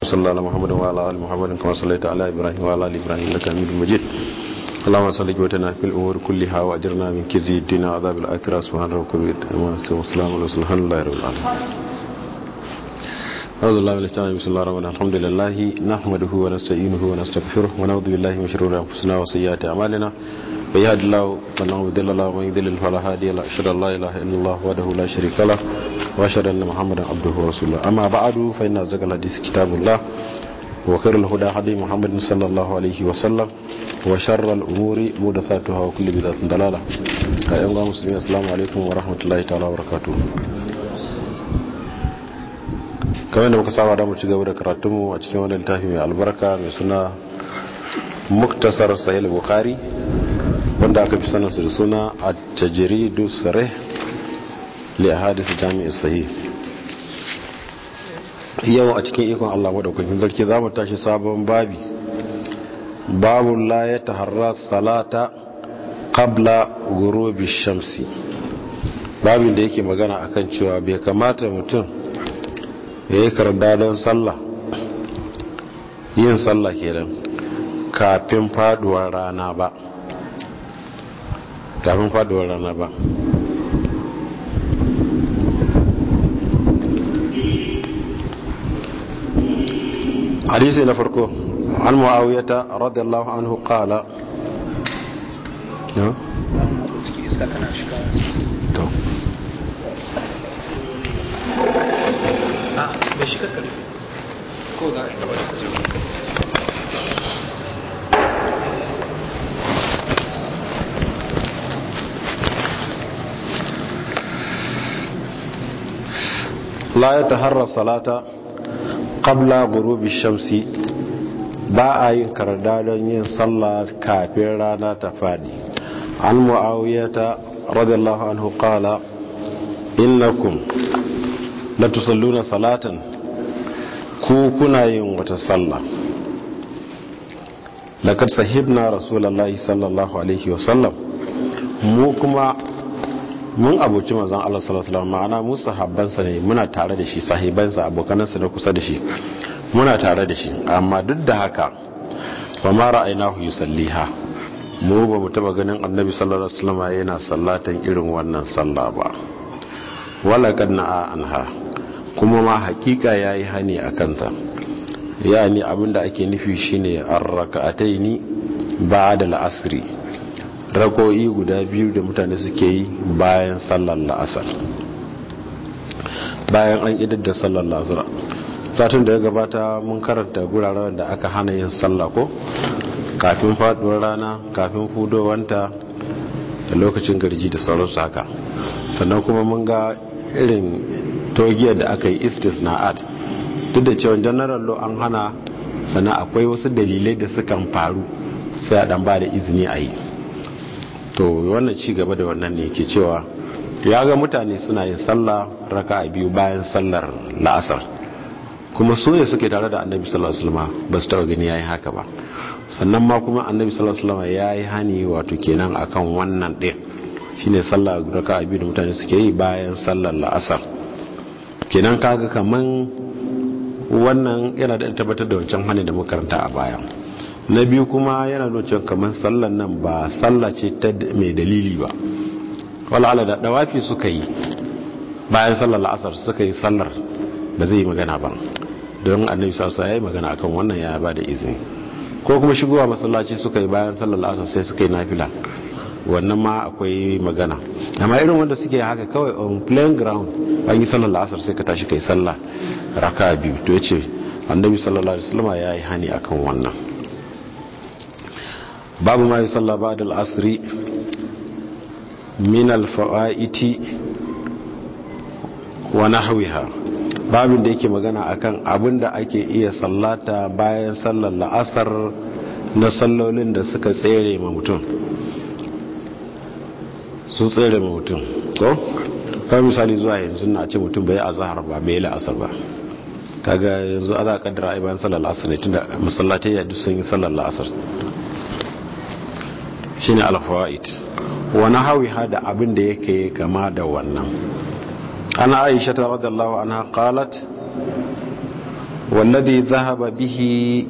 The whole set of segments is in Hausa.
صلى الله على محمد وعلى ال محمد كما صليت على ابراهيم وعلى ال ابراهيم انك حميد مجيد اللهم صل وسلم في الامور كلها واجرنا من كزي الدين وعذاب الاخره سبحان ربك رب العزه والسلام على سبحان الله رب العالمين أعوذ بالله من الشيطان بسم الله الرحمن الرحيم الحمد لله نحمده ونستعينه ونستغفره ونعوذ بالله من شرور انفسنا وسيئات اعمالنا من يهد الله فلا مضل له ومن يضلل فلا هادي له اشهد ان لا اله الا الله وحده لا شريك له واشهد ان محمدا عبده ورسوله اما بعد فان ازكى الحديث كتاب الله وخير الهدى هدي محمد صلى الله عليه وسلم وشر الامور محدثاتها وكل بدعه ضلاله ايها المسلمين السلام عليكم ورحمه الله تعالى وبركاته kamar da muka saba da mu ci gaba da karatunmu a cikin wani littafi mai albarka mai suna muktasar sahih bukhari wanda aka fi sanarsa da suna a tajiridu sare li hadis jami'i sahih yau a cikin ikon Allah madaukakin sarki za mu tashi sabon babi babu la ya taharra salata qabla gurubi shamsi babin da yake magana akan cewa bai kamata mutum ya yi karda don sallah yin sallah kenan kafin faduwar rana ba kafin faduwar rana ba hadisi na farko an mu'awiyata radiyallahu anhu qala ya to da shi kakar ko za a yi gaba da kujeru la ya taharra salata qabla gurubi shamsi ba a yin karda don yin sallah kafin rana ta fadi an mu'awiyata radiyallahu anhu qala innakum la tusalluna salatan ku kuna yin wata sallah laqad sahibna rasulullahi sallallahu alaihi wasallam mu kuma mun abuci manzon Allah sallallahu alaihi wasallam ma'ana mu sahabbansa ne muna tare da shi sahibansa abokanansa na kusa da shi muna tare da shi amma duk da haka ba ma ra'aynahu yusalliha mu ba mu taba ganin annabi sallallahu alaihi wasallam yana sallatan irin wannan sallah ba wala kad na'a anha kuma ma hakika yayi hani akan ta yani abinda ake nufi shine ar-rak'ataini ba'da al-asri rako'i guda biyu da mutane suke yi bayan sallar la'asar bayan an idar da sallar la'asar satin da ya gabata mun karanta guraren da aka hana yin sallah ko kafin faduwar rana kafin fudowanta da lokacin garji da sauransu haka sannan kuma mun ga irin togiyar da aka yi istisna'at duk da cewa general law an hana sannan akwai wasu dalilai da sukan faru sai a dan ba da izini a yi to wannan ci gaba da wannan ne ke cewa ya ga mutane suna yin sallah raka a biyu bayan sallar la'asar kuma su ne suke tare da annabi sallallahu alaihi wasallam ba su taba gani yayi haka ba sannan ma kuma annabi sallallahu alaihi wasallam yayi hani wato kenan akan wannan din shine sallah raka a biyu da mutane suke yi bayan sallar la'asar kenan kaga kaman wannan yana da tabbatar da wancan hani da muka karanta a baya na biyu kuma yana nuna kamar sallan nan ba salla ce ta mai dalili ba wala'ala da dawafi suka yi bayan sallar la'asar suka yi sallar ba zai yi magana ba don annabi sassa ya yi magana akan wannan ya ba da izini ko kuma shigowa masallaci suka yi bayan sallar la'asar sai suka yi nafila wannan ma akwai magana amma irin wanda suke haka kawai on plain ground an yi sallar la'asar sai ka tashi kai sallah raka biyu to ya ce annabi sallallahu alaihi wasallam ya yi hani akan wannan babu ma yi sallah ba da al'asiri min alfa'iti wa nahwiha babin da yake magana akan abin da ake iya sallata bayan sallar la'asar na sallolin da suka tsere ma mutum sun tsere ma mutum ko? kawai misali zuwa yanzu na ce mutum bai azahar ba bai la'asar ba kaga yanzu a za a kaddara a bayan sallar la'asar ne tunda masallatai ya duk sun yi sallar la'asar shine alfawaid wani hawiha da abin da yake kama da wannan ana aisha ta radiyallahu anha qalat wallazi zahaba bihi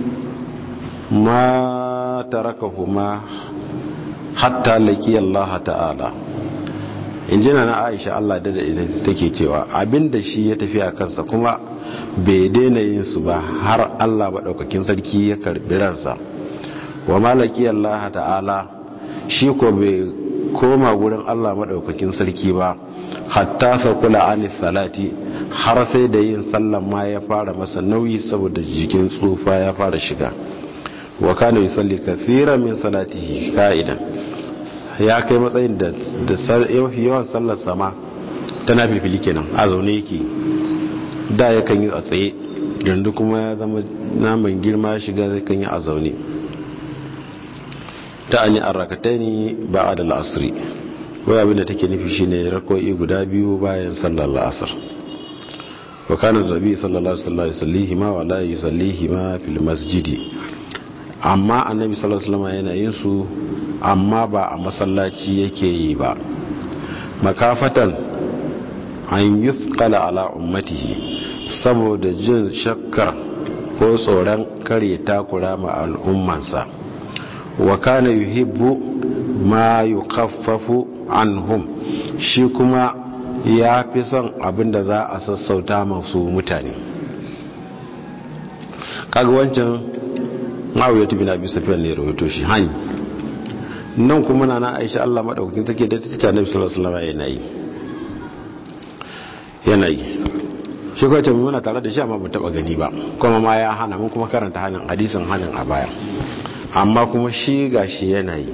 ma tarakahuma hatta laki Allah ta'ala injina na Aisha Allah da ita take cewa abinda shi ya tafi a kansa kuma bai daina yin su ba har Allah maɗaukakin sarki ya karbi ransa wa malaki Allah ta'ala shi ko bai koma gurin Allah maɗaukakin sarki ba hatta sakula ani salati har sai da yin sallan ma ya fara masa nauyi saboda jikin tsufa ya fara shiga wa kana yusalli kathiran min salatihi ka'idan ya kai matsayin da yawan sallar sama tana fifili kenan a zaune yake da ya kan yi a tsaye yanzu kuma ya zama naman girma shiga zai kan yi a zaune ta an yi arrakatai ne ba a da la'asiri wai abin da take nufi shine rako'i guda biyu bayan sallar la'asar wa kana da rabi sallallahu alaihi wasallam ma wa la yusallihi ma fil masjidi amma annabi sallallahu alaihi wasallam yana yin su amma ba a masallaci yake yi ba makafatan an yuthqala ala ummatihi saboda jin shakkar ko tsoron kare takura ma al'ummansa wa kana yuhibbu ma yukaffafu anhum shi kuma ya fi son abinda za a sassauta masu mutane kaga wancan ma'auya tubi na bisa fiye ne rahoto shi hanyi nan kuma na aisha allah maɗaukakin take da ta nabi sallallahu alaihi yanayi yanayi shi kawai tabi muna tare da shi amma ba taɓa gani ba kuma ma ya hana mun kuma karanta hannun hadisin hannun a baya amma kuma shi ga shi yanayi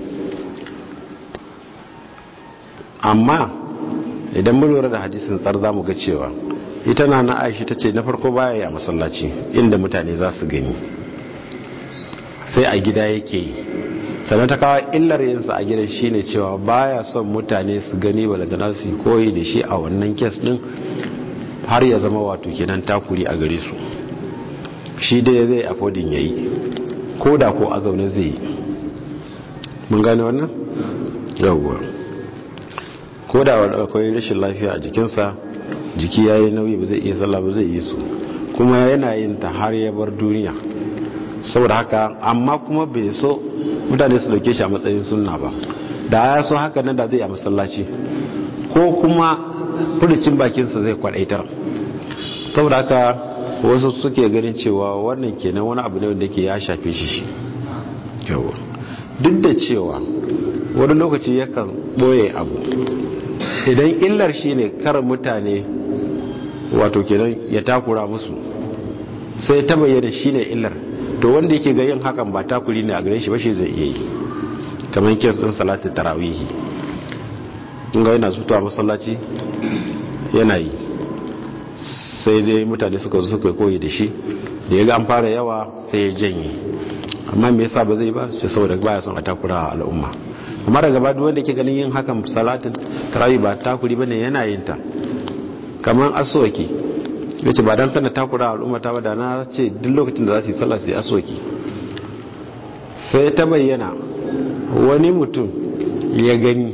amma idan mun lura da hadisin tsar za mu ga cewa ita na na aisha ta ce na farko baya yi a masallaci inda mutane za su gani sai a gida yake yi sannan ta kawo illar yinsa a gidan shine cewa baya son mutane su gani balantana su koyi da shi a wannan kes din har ya zama wato kenan takuri a gare su shi dai zai afodin ya yi ko da ko a zaune zai yi mun gane wannan yawwa ko da akwai rashin lafiya a jikinsa jiki ya yi nauyi ba zai iya sallah ba zai yi su kuma yana yin ta har ya bar duniya saboda haka amma kuma bai so mutane su dauke shi a matsayin sunna ba da ya so haka nan da zai a masallaci ko kuma furucin bakinsa zai kwadaitar saboda haka wasu suke ganin cewa wannan kenan wani abu ne wanda ke ya shafe shi shi yawa duk da cewa wani lokaci yakan boye abu idan illar shi ne kar mutane wato kenan ya takura musu sai ta bayyana shi ne illar to wanda yake ga yin hakan ba takuri ne a gare shi ba shi zai iya yi kamar kes din salatin tarawihi in ga yana zuwa masallaci yana yi sai dai mutane suka zo suka koyi da shi da ya ga an fara yawa sai ya janye amma me yasa ba zai ba sai saboda baya son a takura al'umma amma daga ba wanda ke ganin yin hakan salatin tarawih ba takuri bane yana yin ta kamar aswaki yace ba dan kana takura al'umma ta ba da na ce duk lokacin da za su yi sallah su yi aswaki sai ta bayyana wani mutum ya gani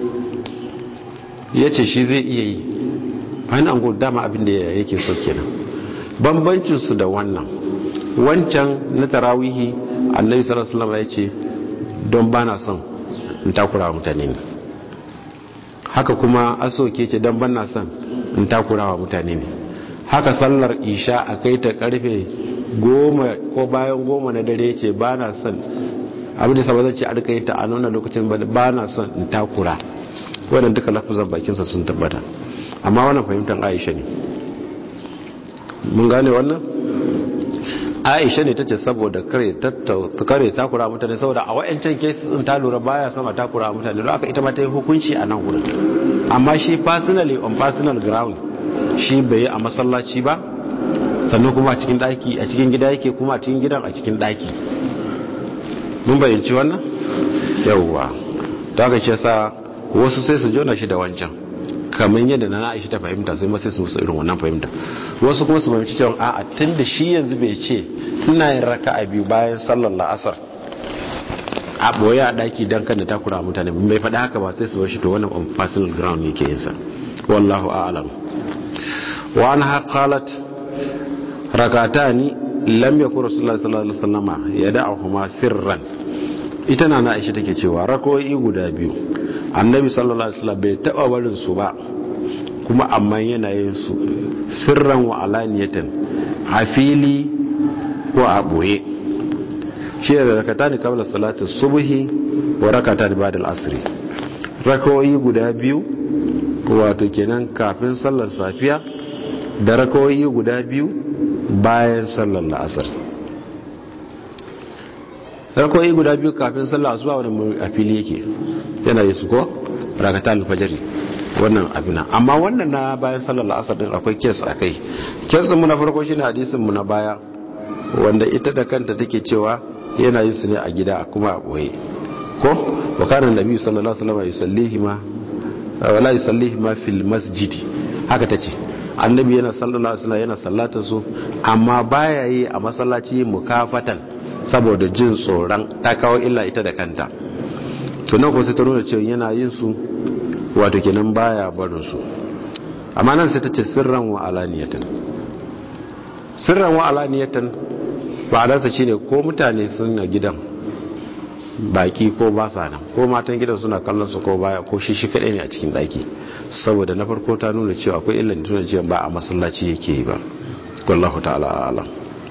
ya ce shi zai iya yi bayan an gudu dama abin da yake so kenan bambancinsu da wannan wancan na tarawihi annabi sallallahu alaihi wasallam ya ce don bana son in takura mutane ne haka kuma asoke ce don bana son in takura wa mutane ne haka sallar isha a kai ta karfe goma ko bayan goma na dare ce ba na son abin da sabazan ce a rika yi ta a nuna lokacin ba na son in takura wadanda duka lafazan bakinsa sun tabbata amma wannan fahimtar aisha ne mun gane wannan aisha ne ta ce saboda kare takura mutane saboda a wa'ancan kesin ta lura baya son a takura mutane don aka ita ma ta yi hukunci a nan wurin amma shi personally on personal ground shi bai yi a masallaci ba sannan kuma a cikin daki a cikin gida yake kuma a cikin gidan a cikin daki mun bayyanci wannan yawwa ta haka ce sa wasu sai su jona shi da wancan kamar yadda na aisha ta fahimta sai masu su irin wannan fahimta wasu kuma su fahimci cewa a'a tun da shi yanzu bai ce ina yin raka a biyu bayan sallar la'asar a boye a daki don kan da takura mutane bai faɗi haka ba sai su bar shi to wannan on personal ground ne ke yin sa wallahu a'lam wa anha qalat rakatani lam yakun rasulullahi sallallahu alaihi wasallama yada'uhuma sirran ita na na aisha take cewa rakoyi guda biyu annabi sallallahu alaihi wasallam bai taba barin su ba kuma amma yana yin su sirran wa alaniyatan a fili ko a boye shi da rakatani qabla salati subhi wa rakatani ba'da al-asr rakoyi guda biyu wato kenan kafin sallar safiya da rakoyi guda biyu bayan sallar la'asar rakoyi guda biyu kafin sallar asuba wani a fili yake yana yi su ko rakata alfajari wannan abina amma wannan na bayan sallar la'asar din akwai kes a kai kes din mu na farko shine hadisin mu na baya wanda ita da kanta take cewa yana yin su ne a gida kuma a boye ko wa kana nabi sallallahu alaihi wasallam yusallihi ma wala yusallihi ma fil masjid haka tace annabi yana sallallahu alaihi wasallam yana sallatar su amma baya yi a masallaci mukafatan saboda jin tsoron ta kawo illa ita da kanta to nan ko sai ta nuna cewa yana yin su wato kenan baya barin su amma nan sai ta ce sirran wa alaniyatan sirran wa alaniyatan ba'adarsa shine ko mutane suna gidan baki ko ba sa nan ko matan gidan suna kallon su ko baya ko shi shi kadai ne a cikin daki saboda na farko ta nuna cewa akwai illan tuna cewa ba a masallaci yake yi ba wallahu ta'ala alam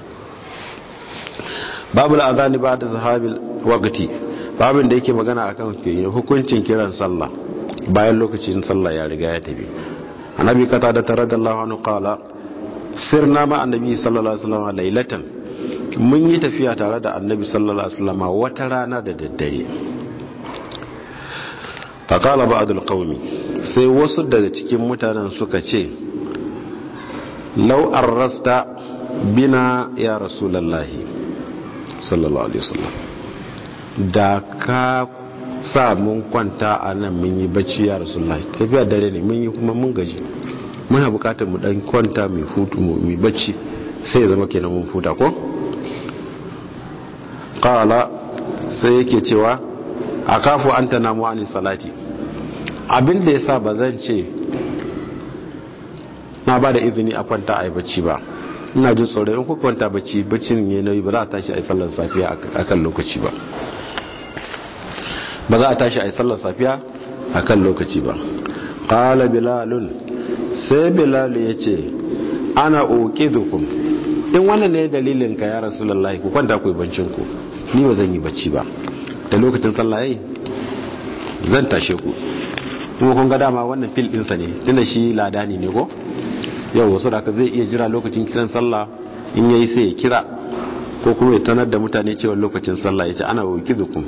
babu al'adhani ba da zahabil waqti babin da yake magana akan hukuncin kiran sallah bayan lokacin sallah ya riga ya tafi annabi kata da taradallahu anhu qala sirna ma annabi sallallahu alaihi wasallam lailatan mun yi tafiya tare da annabi sallallahu alaihi wasallam wata rana da daddare faqala ba'dul qaumi sai wasu daga cikin mutanen suka ce law arrasta bina ya rasulullahi sallallahu alaihi wasallam da ka sa mun kwanta a nan mun yi bacci ya rasulullahi tafiya dare ne mun yi kuma mun gaji muna bukatar mu dan kwanta mai hutu mu bacci sai ya zama kenan mun futa ko qala sai yake cewa akafu anta namu ani salati abin da yasa bazan ce na ba da izini a kwanta a yi bacci ba ina jin tsoron in kuka kwanta bacci baccin ne nauyi ba za a tashi a yi sallar safiya a kan lokaci ba ba za a tashi a yi sallar safiya a kan lokaci ba qala bilalun sai bilalu ya ce ana uqidukum in wannan ne dalilin ka ya rasulullahi ku kwanta ku yi bancin ku ni ba zan yi bacci ba da lokacin sallah yayi zan tashe ku kuma kun ga dama wannan fil ɗinsa ne tunda shi ladani ne ko yau wasu da zai iya jira lokacin kiran sallah in yayi sai ya kira ko kuma ya tanar da mutane cewa lokacin sallah ya ce ana uqidukum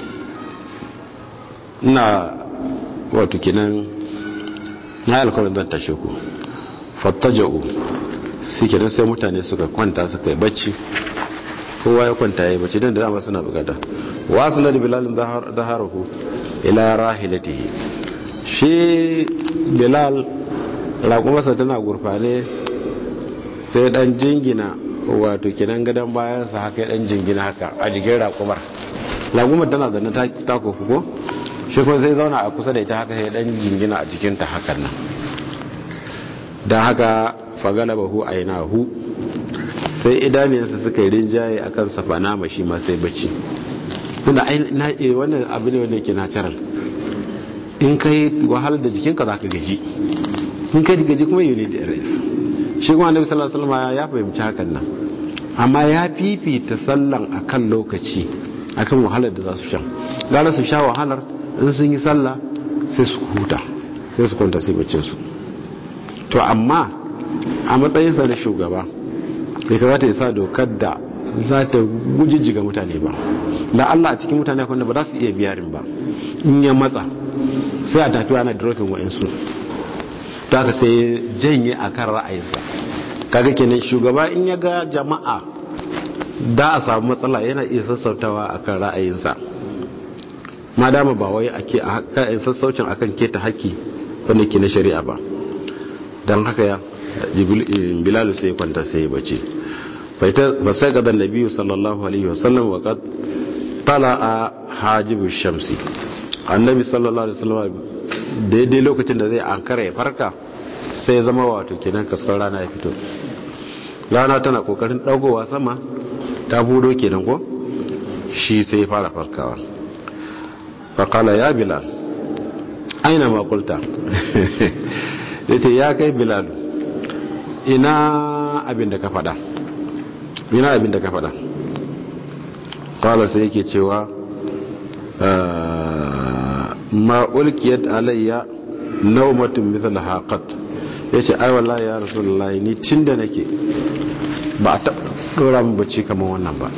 ina wato kenan na alkawarin zan tashe ku fattaja'u sai kenan sai mutane suka kwanta suka yi bacci kowa ya kwanta ya yi bacci don da dama suna bukata wasu na da bilalin zaharahu ila rahilatihi shi bilal raƙumarsa tana gurfane sai dan jingina wato kenan gadon bayansa haka dan jingina haka a jikin raƙumar raƙumar tana zane ta kofu ko shi kuma sai zauna a kusa da ita haka sai dan jingina a jikinta hakan nan don haka fagalabahu ainahu sai idaniyarsa suka yi rinjaye a kan safana mashi ma sai bacci tunda wannan abu ne wanda ke natural in ka yi wahalar da jikinka za ka gaji in ka gaji kuma yi ne da rs shi kuma annabi sallallahu alaihi wasallam ya fahimci hakan nan amma ya fifita sallan akan lokaci akan wahalar da za su sha gara su sha wahalar in sun yi sallah sai su huta sai su kwanta sai baccin su to amma a matsayinsa na shugaba bai kamata ya sa dokar da za ta gujijjiga mutane ba da Allah a cikin mutane akwai ba za su iya biyarin ba in ya matsa sai a tafi ana dropping wa'insu ta haka sai janye a kan ra'ayinsa kaga kenan shugaba in ya ga jama'a da a samu matsala yana iya sassautawa a kan ra'ayinsa ma dama ba wai ake a sassaucin akan keta haƙƙi wanda ke na shari'a ba don haka ya bilalu sai kwanta sai bace ba sai gadan nabi sallallahu alaihi wasallam wa qad tala'a hajibu shamsi annabi sallallahu alaihi wasallam daidai lokacin da zai ankara ya farka sai zama wato kenan kaskar rana ya fito rana tana kokarin dagowa sama ta budo kenan ko shi sai fara farkawa faƙala ya bilal aina makulta da ta ya kai bilal ina abin da ka fada ina abin da ka fada ƙwala sai yake cewa ma'ulkiyar alayya naumatin mithal haƙat ya ce ai wallahi ya rasu ni tun da nake ba a taɓa ɗora min bacci kamar wannan ba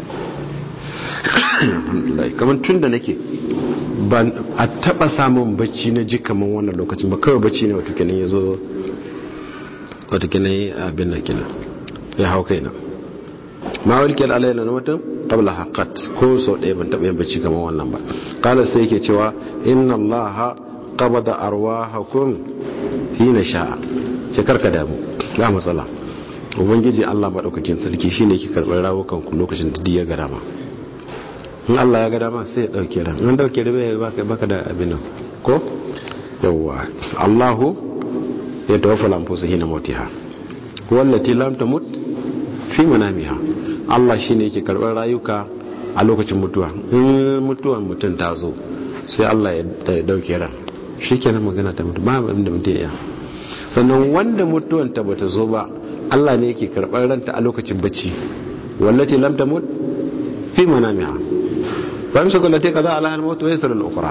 kamar tun da nake ba a taba samun bacci na ji kamar wannan lokacin ba kawai bacci ne wata kenan ya zo wata kenan ya abin na kenan ya hau kai na ma walƙiyar alayla na mutum qabla haqqat ko sau ɗaya ban taɓa yin bacci kamar wannan ba kala sai yake cewa inna allaha qabada arwahakum hina sha'a ce karka damu ba matsala ubangiji Allah madaukakin sarki shine yake karɓar rawukan ku lokacin da ya ga dama in Allah ya ga dama sai ya dauke ran in dauke da bai baka baka da abin nan ko yawa Allahu ya tawaffa lamfusa hina mautiha wallati lam tamut fi manamiha Allah shine yake karɓar rayuka a lokacin mutuwa in mutuwan mutum ta zo sai Allah ya dauke ran shikenan magana ta mutu ba abin da mutum ya sannan wanda mutuwan ta bata zo ba Allah ne yake karɓar ranta a lokacin bacci wallati lam tamut fi manamiha fa yamsu kullati kaza ala al maut wa yasra al ukhra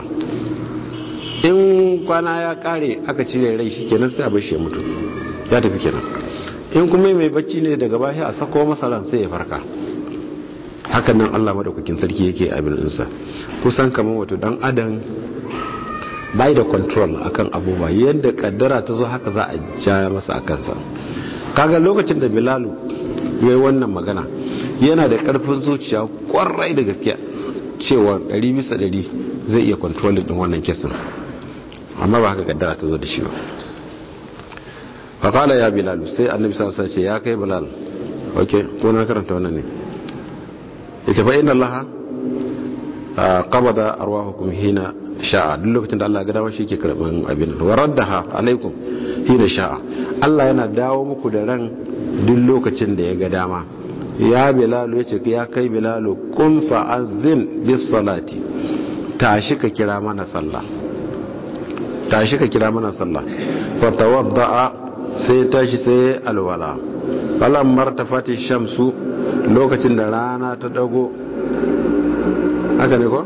in kwana ya kare aka cire rai shikenan sai a bar shi ya mutu ya tafi kenan in kuma mai bacci ne daga bashi a sako masa ran sai ya farka hakan nan Allah madaukakin sarki yake abin insa kusan kamar wato dan adam bai da control akan abubuwa yadda kaddara ta zo haka za a ja masa a kansa kaga lokacin da bilalu yayi wannan magana yana da karfin zuciya kwarai da gaskiya cewa 100 bisa 100 zai iya control din wannan kesin amma ba haka kaddara ta zo da shi ba faƙala ya bilalu sai annabi sa ce ya kai bilal ok ko na karanta wannan ne ita fa inna allaha qabada arwahukum hina sha'a duk lokacin da Allah ya ga dama shi ke karban abin wa raddaha alaikum hina sha'a Allah yana dawo muku da ran duk lokacin da ya ga dama ya bilalu yace ya kai bilalu kun fa'adhin bis salati tashi ka kira mana sallah tashi ka kira mana sallah fa tawadda'a sai tashi sai alwala falan martafati shamsu lokacin da rana ta dago haka ne ko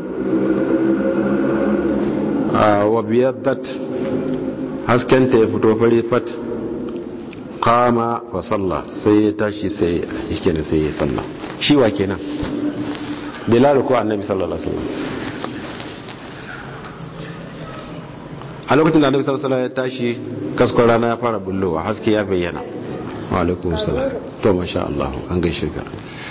wa biyaddat hasken ta ya fito fari fat kama wa salla sai ya tashi sai yake ne sai ya salla shi wa kenan bilal ko annabi sallallahu alaihi wasallam a lokacin da annabi sallallahu alaihi wasallam ya tashi kaskon rana ya fara bullowa haske ya bayyana wa alaikum salam to masha Allah an gaishe ka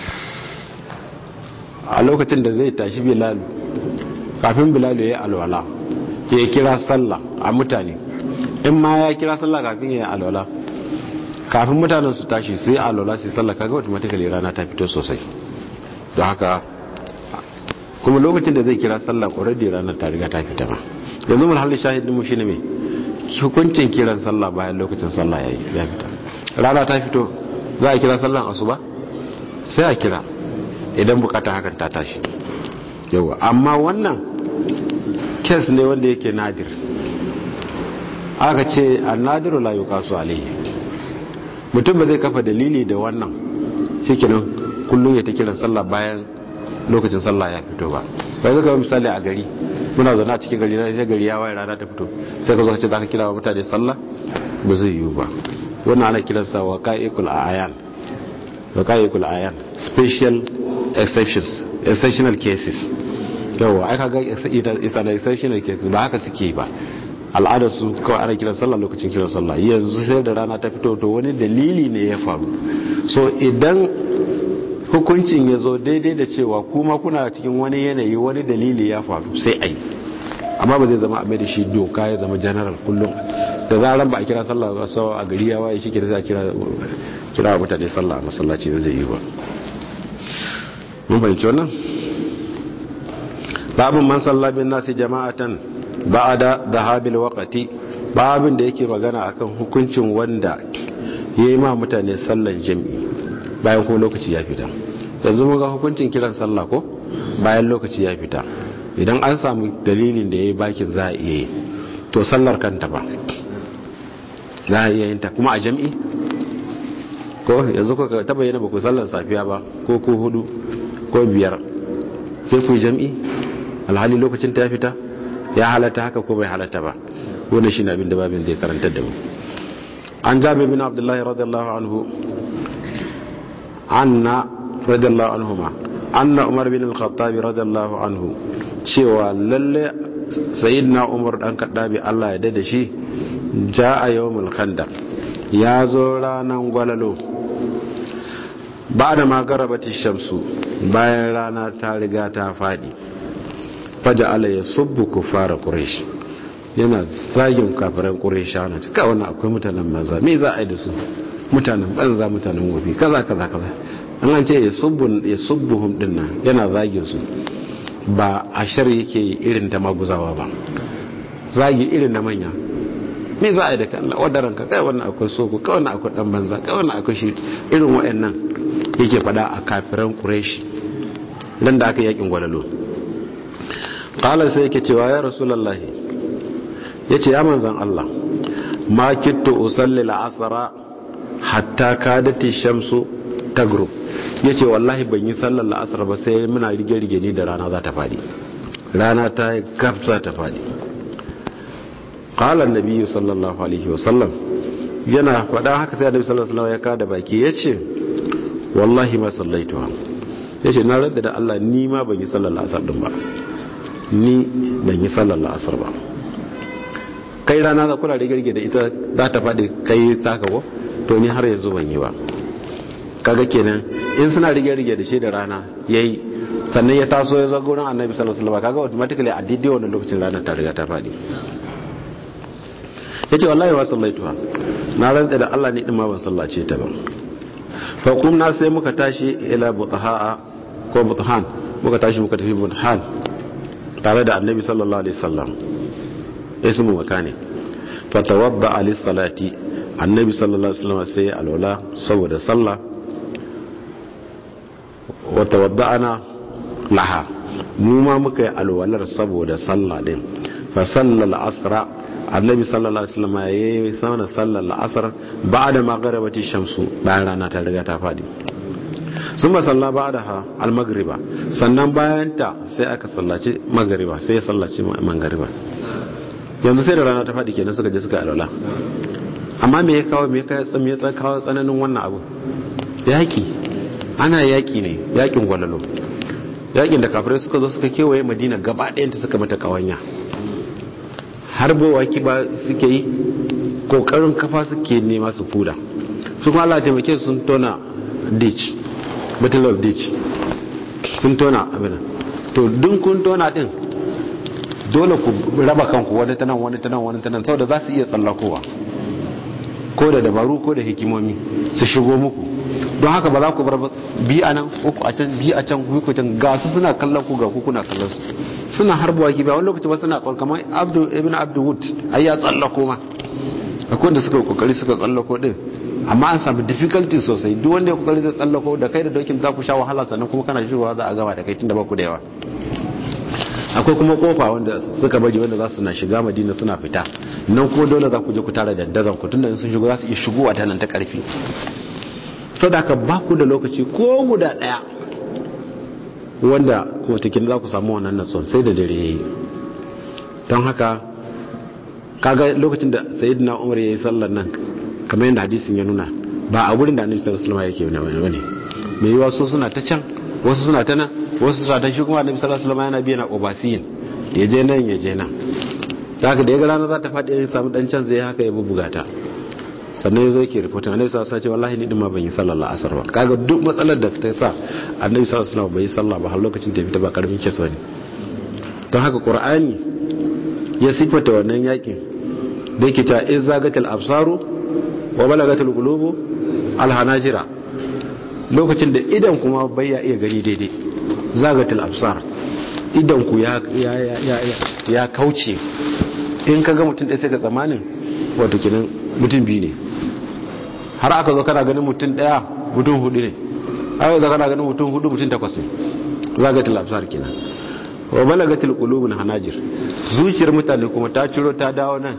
a lokacin da zai tashi bilalu kafin bilalu ya yi alwala ya kira sallah a mutane in ma ya kira sallah kafin ya yi alwala kafin mutanen su tashi sai alwala sai sallah kaga automatically rana ta fito sosai don haka kuma lokacin da zai kira sallah already ranar ta riga ta fita ma yanzu mun halin shahidin mu shine me hukuncin kiran sallah bayan lokacin sallah yayi ya fita rana ta fito za a kira sallan asuba sai a kira idan bukata hakan ta tashi yawa amma wannan kes ne wanda yake nadir aka ce a nadiru la yuqasu alayhi mutum ba zai kafa dalili da wannan shikenan kullum ya ta kiran sallah bayan lokacin sallah ya fito ba bai zaka misali a gari muna zaune a cikin gari na sai gari ya waye rana ta fito sai ka zo ka ce zaka kira wa mutane sallah ba zai yiwu ba wannan ana kiransa wa ka'ikul ayan wa ka'ikul ayan special exceptions exceptional cases yawa ai kaga it's an exceptional cases ba haka suke ba al'adar su kawai ana kiran sallah lokacin kiran sallah yanzu sai da rana ta fito to wani dalili ne ya faru so idan hukuncin ya zo daidai da cewa kuma kuna cikin wani yanayi wani dalili ya faru sai ai amma ba zai zama a da shi doka ya zama general kullum da zaran ba a kira sallah ba sau a gari ya waye shi ke da za a kira mutane sallah a masallaci da zai yi ba mun fahimci wannan babin man sallabin nasi jama'atan ba'ada dhahabil waqti babin da yake magana akan hukuncin wanda yayi ma mutane sallan jami'i bayan kuma lokaci ya fita yanzu mun ga hukuncin kiran sallah ko bayan lokaci ya fita idan an samu dalilin da ya yi bakin za a iya yi to sallar kanta ba za a iya yin ta kuma a jam'i ko yanzu ko ta bayyana ba ku sallar safiya ba ko ku hudu ko biyar sai ku yi jam'i alhali lokacin ta ya fita ya halatta haka ko bai halatta ba wannan shine abin da babin zai karantar da mu an jabi bin abdullahi radiyallahu anhu anna radiyallahu anhuma anna umar bin al-khattab radiyallahu anhu cewa lalle sayyidina umar dan kaddabi Allah ya dade shi jaa yawmul khandaq ya zo ranan gwalalo ba da magarabati shamsu bayan rana ta riga ta fadi faja ala ya subbu kufara quraish yana zagin kafiran quraish ana cika wannan akwai mutanen banza me za a yi da su mutanen banza mutanen gobe kaza kaza kaza an an ce ya subbu ya subbuhum dinnan yana zagin su ba a shar yake irin ta maguzawa ba zagi irin na manya me za a yi da kan wadaran ka kai wannan akwai soko kai wannan akwai dan banza kai wannan akwai shi irin wayannan yake fada a kafiran quraish dan da aka yakin gwalalo qala sai yake cewa ya rasulullahi yace ya manzon Allah ma kittu usalli al-asra hatta kadati shamsu tagrub yace wallahi ban yi sallar la'asar ba sai muna rige rige ni da rana za ta fadi rana ta gabza ta fadi qala an-nabi sallallahu alaihi wasallam yana faɗa haka sai annabi sallallahu alaihi wasallam ya kada baki yace wallahi ma sallaituha yace na radda da Allah ni ma ban yi sallar la'asar din ba ni ban yi sallar la'asar ba kai rana za kula rige da ita za ta faɗi kai taka ko to ni har yanzu ban yi ba kaga kenan in suna rige-rige da shi da rana yayi sannan ya taso ya zo gurin annabi sallallahu alaihi wasallam kaga automatically a daidai wannan lokacin ranar ta riga ta faɗi yace wallahi wa sallaituha na rantsa da Allah ne din ma ban sallace ta ba fa kumna sai muka tashi ila butaha ko butahan muka tashi muka tafi butahan tare da annabi sallallahu alaihi wasallam ismu makani fa tawadda ali salati annabi sallallahu alaihi wasallam sai alwala saboda sallah wa tawadda'ana laha mu ma muka yi alwalar saboda sallah din fa sallal asra annabi sallallahu alaihi wasallam yayi sauna sallar asr ba'da maghribati shamsu bayan rana ta riga ta fadi sun ba salla ba'daha al-maghriba sannan bayan ta sai aka sallaci maghriba sai ya sallaci maghriba yanzu sai da rana ta fadi kenan suka je suka alwala amma me ya kawo me ya kawo tsananin wannan abu yaki ana yaki ne yakin gwalalo yakin da kafirai suka zo suka kewaye madina gaba ɗayanta suka mata kawanya har bowa ba suke yi kokarin kafa suke nema su fuda su kuma Allah taimake sun tona ditch battle of ditch sun tona abin to dun kun tona din dole ku raba kanku wani tanan wani tanan wani tanan saboda za su iya tsallakowa ko da dabaru ko da hikimomi su shigo muku don haka ba za ku bar bi a nan uku a can bi a can ku can ga su suna kallon ku ga ku kuna kallon su suna harbuwa ki ba wani lokaci ba suna kwal kamar abdu ibn abdu wood ai ya tsallako ma akwai da suka kokari suka tsallako din amma an samu difficulty sosai duk wanda ya kokari zai tsallako da kai da dokin za ku sha wahala sannan kuma kana shigowa za a gama da kai tunda ba ku da yawa akwai kuma kofa wanda suka bari wanda za su na shiga madina suna fita nan ko dole za ku je ku tara dandazon ku tunda sun shigo za su iya shigowa ta nan ta karfi sadaka ba ku da lokaci ko guda daya wanda watakin za ku samu wannan natson sai da dare yayi don haka kaga lokacin da sayyidina umar yayi sallar nan kamar yadda hadisin ya nuna ba a wurin da annabi sallallahu alaihi wasallam yake bane mai yiwa so suna ta can wasu suna ta nan wasu suna ta shi kuma annabi sallallahu alaihi wasallam yana biya na obasiyin ya je nan ya je nan haka da ya ga rana za ta faɗi ya samu dan can zai haka ya bubbuga ta sannan ya zo yake rikotin annabi sallallahu alaihi wasallam wallahi ni din ma ban yi sallar asar ba kaga duk matsalar da ta sa annabi sallallahu alaihi wasallam bai yi sallah ba har lokacin da fita ba karamin kisa bane don haka qur'ani ya sifata wannan yakin da yake ta izagatil absaru wa balagatil qulubu alhanajira lokacin da idan kuma bai ya iya gani daidai zagatil absar idan ku ya ya ya ya kauce in kaga mutum ɗaya sai ka tsamanin wato kenan mutum biyu ne har aka zo kana ganin mutum daya mutum hudu ne ai da kana ganin mutum hudu mutum takwas ne zagatul absar kenan wa balagatil qulubun hanajir zuciyar mutane kuma ta ciro ta dawo nan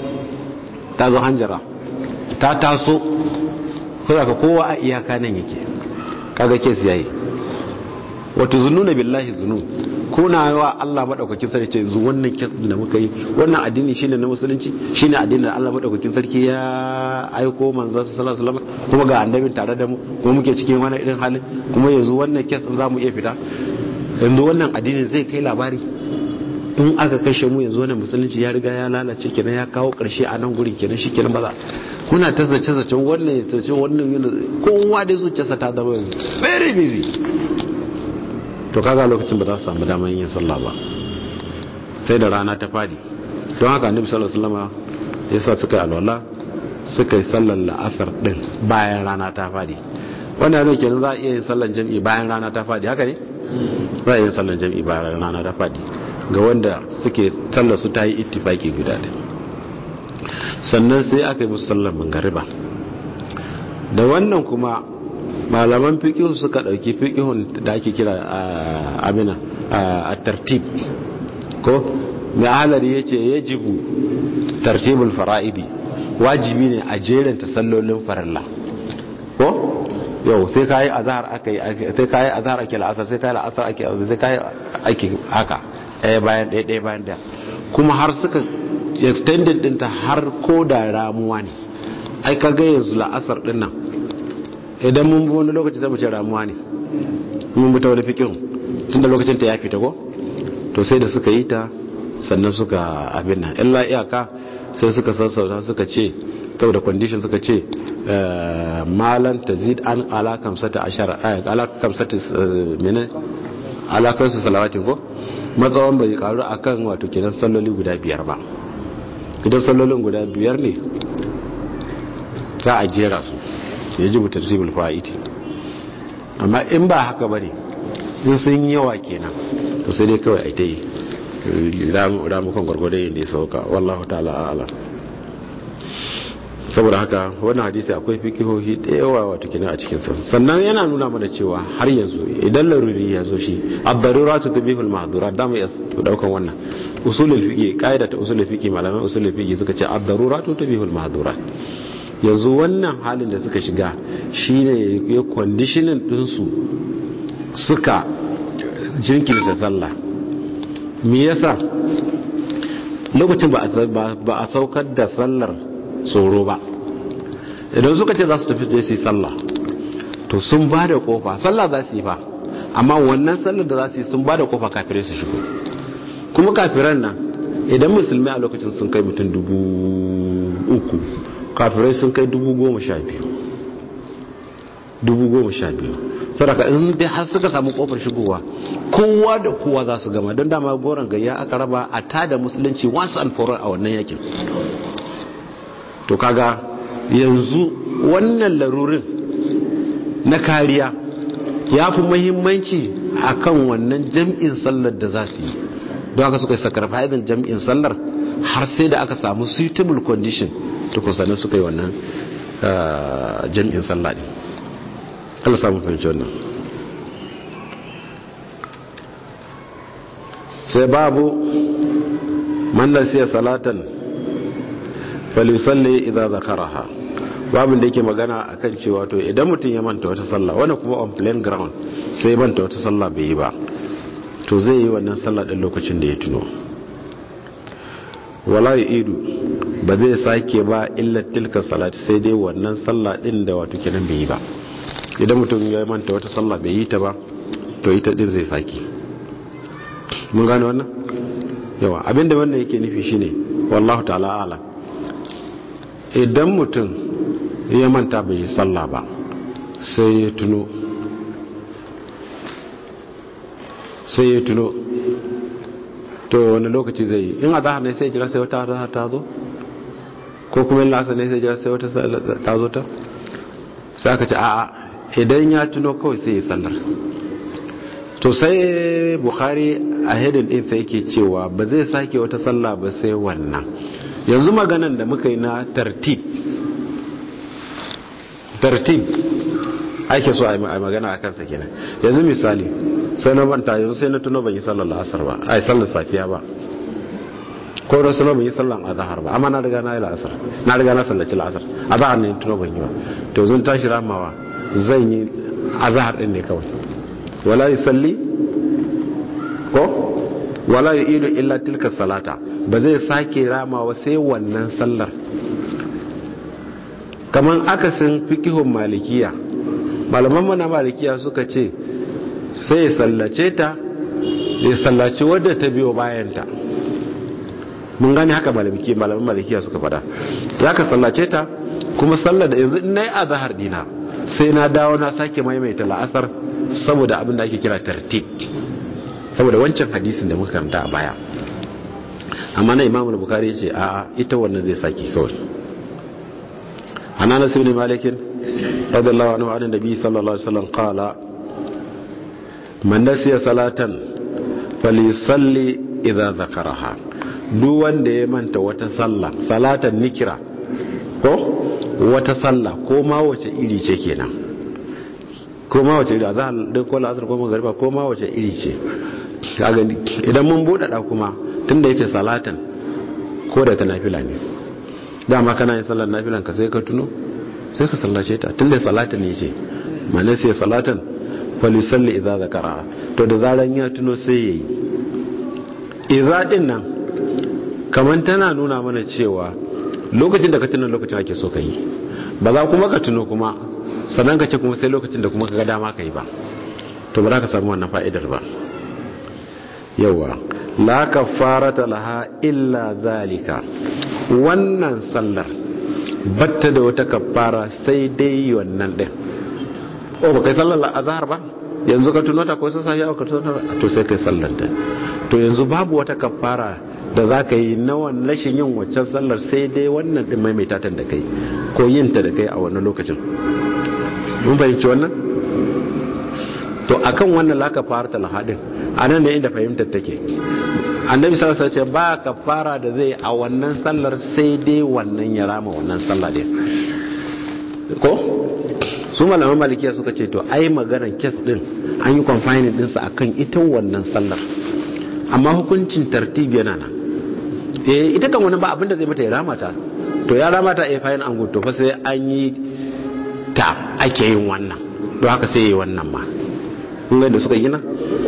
ta zo hanjara ta taso kuma ka kowa a iyaka nan yake kaga kes yayi wato zununa billahi zunun kuna wa Allah madaukakin sarki yanzu wannan kes da muka yi wannan addini shine na musulunci shine addinin da Allah madaukakin sarki ya aiko manzon sallallahu alaihi wasallam kuma ga annabin tare da mu kuma muke cikin wani irin halin kuma yanzu wannan kes din zamu iya fita yanzu wannan addini zai kai labari in aka kashe mu yanzu wannan musulunci ya riga ya lalace kenan ya kawo karshe a nan gurin kenan shi kenan ba za kuna ta zace zacen wannan ya zace wannan yana kowa da zuciyarsa ta zama very busy to kaga lokacin ba za su samu damar yin sallah ba sai da rana ta fadi don haka annabi sallallahu alaihi wasallam ya sa suka yi alwala suka yi sallar la'asar din bayan rana ta fadi wannan ne kenan za a iya yin sallar jami'i bayan rana ta fadi haka ne za a iya yin sallar jami'i bayan rana ta fadi ga wanda suke sallar su ta yi ittifaki guda da sannan sai aka yi musu sallar mangariba da wannan kuma malaman fikihu suka dauki fikihun da ake kira amina a tartib ko mai halari ya ce ya jibu tartibul fara'idi wajibi ne a jeranta sallolin farilla ko yau sai ka yi azahar aka yi sai ka yi azahar ake la'asar sai ka yi la'asar ake sai ka yi ake haka ɗaya bayan ɗaya ɗaya bayan ɗaya kuma har suka extended ɗinta har ko da ramuwa ne ai ka ga yanzu la'asar ɗin nan idan mun bi wani lokaci zai mu ce ramuwa ne mun bi ta wani fikin tun da lokacin ta ya fita ko to sai da suka yi ta sannan suka abin nan illa iyaka sai suka sassauta suka ce da condition suka ce malan tazid an ala kamsata ashara ala kamsata mene ala kansu salawatin ko matsawan bai karu akan wato kenan salloli guda biyar ba idan sallolin guda biyar ne za a jera su ya ji mutartibul fa'iti amma in ba haka bane in sun yawa kenan to sai dai kawai a ta yi ramukan gwargwadon yadda ya sauka wallahu ta'ala ala saboda haka wannan hadisi akwai fikihohi da yawa wato kenan a cikin sa sannan yana nuna mana cewa har yanzu idan laruri ya zo shi ad-daruratu tubihul mahdurat da mu daukan wannan usulul fiqi qaida ta usulul fiqi malaman usulul fiqi suka ce ad-daruratu tubihul mahdurat yanzu wannan halin da suka shiga shine ya conditioning din su suka jinkirta sallah me yasa lokacin ba a saukar da sallar tsoro ba idan suka ce za su tafi je su yi sallah to sun ba da kofa sallah za su yi fa amma wannan sallar da za su yi sun ba da kofa kafirai su shigo kuma kafiran nan idan musulmi a lokacin sun kai mutum dubu uku kafirai sun kai dubu goma sha biyu dubu goma sha biyu sadaka in dai har suka samu kofar shigowa kowa da kowa za su gama don dama goron gayya aka raba a tada musulunci once and for all a wannan yakin to kaga yanzu wannan larurin na kariya ya fi mahimmanci a kan wannan jam'in sallar da za su yi don haka suka yi sakarfa'idin jam'in sallar har sai da aka samu suitable condition to kusanin suka yi wannan jam'in sallar ne Allah samu fahimci wannan sai babu man nasiya salatan falisalli idza zakaraha babin da yake magana akan cewa to idan mutum ya manta wata sallah wani kuma on plain ground sai ya manta wata sallah bai yi ba to zai yi wannan sallah din lokacin da ya tuno wala idu ba zai sake ba illa tilka salati sai dai wannan sallah din da wato kenan bai yi ba idan mutum ya manta wata sallah bai yi ta ba to ita din zai sake mun gane wannan yawa abinda wannan yake nufi shine wallahu ta'ala a'lam idan mutum ya manta bai yi sallah ba sai ya tuno sai ya tuno to wani lokaci zai yi in azahar ne sai jira sai wata azahar ta zo ko kuma yin lasa ne sai jira sai wata ta zo ta sai aka ce a'a idan ya tuno kawai sai ya sallar to sai bukhari a hedin din sai yake cewa ba zai sake wata sallah ba sai wannan yanzu maganan da muka yi na tartib tartib ake so a yi magana a kansa kenan yanzu misali sai na manta yanzu sai na tuno ban yi sallar la'asar ba ai sallar safiya ba ko da suno ban yi sallar azhar ba amma na riga na yi la'asar na riga na sallaci la'asar azhar ne tuno ban yi ba to zan tashi ramawa zan yi azhar din ne kawai wala yusalli ko wala yu'idu illa tilka salata ba zai sake ramawa sai wannan sallar kaman akasin fikihun malikiya malaman mana malikiya suka ce sai ya sallace ta ya sallaci wadda ta biyo bayanta mun gane haka malamiki malaman malikiya suka fada za ka sallace ta kuma sallar da yanzu na yi azahar dina sai na dawo na sake maimaita la'asar saboda abin da ake kira tartib saboda wancan hadisin da muka karanta a baya amma na imamul bukari ce a ita wannan zai sake kawai عن انس بن مالك رضي الله عنه عن النبي صلى الله عليه وسلم قال من نسي صلاه فليصلي اذا ذكرها duk wanda ya manta wata sallah salatan nikira ko wata sallah ko ma wace iri ce kenan ko ma wace iri a zahar da ko la'azar ko magariba ko ma wace iri ce idan mun buɗaɗa kuma tun da ya ce salatan ko da ta nafila ne dama kana yin sallar nafilan ka sai ka tuno sai ka sallace ta tun da salatan ne ce mana sai salatan falisalli idza zakara to da zaran ya tuno sai yayi idza din nan kaman tana nuna mana cewa lokacin da ka tuno lokacin ake so ka yi ba za kuma ka tuno kuma sannan ka ce kuma sai lokacin da kuma ka ga dama ka yi ba to ba za ka samu wannan fa'idar ba yawa la kafarata laha illa zalika wannan sallar batta da wata kafara sai dai wannan din o ba kai sallar azhar ba yanzu ka tuno ta ko sai safiya ka tuno to sai kai sallar ta to yanzu babu wata kafara da za ka yi na wannan rashin yin waccan sallar sai dai wannan din maimaita ta da kai ko yin ta da kai a wannan lokacin mun fahimci wannan to akan wannan la kafara ta lahadin anan ne inda fahimtar take annabi sallallahu alaihi wasallam ba kafara da zai a wannan sallar sai dai wannan ya rama wannan sallah din ko su malaman malikiya suka ce to ai maganar kes din an yi confining din sa akan ita wannan sallar amma hukuncin tartibi yana nan eh ita kan wani ba abinda zai mata ya rama ta to ya rama ta eh fayin an to fa sai an yi ta ake yin wannan don haka sai yi wannan ma kun ga da suka yi nan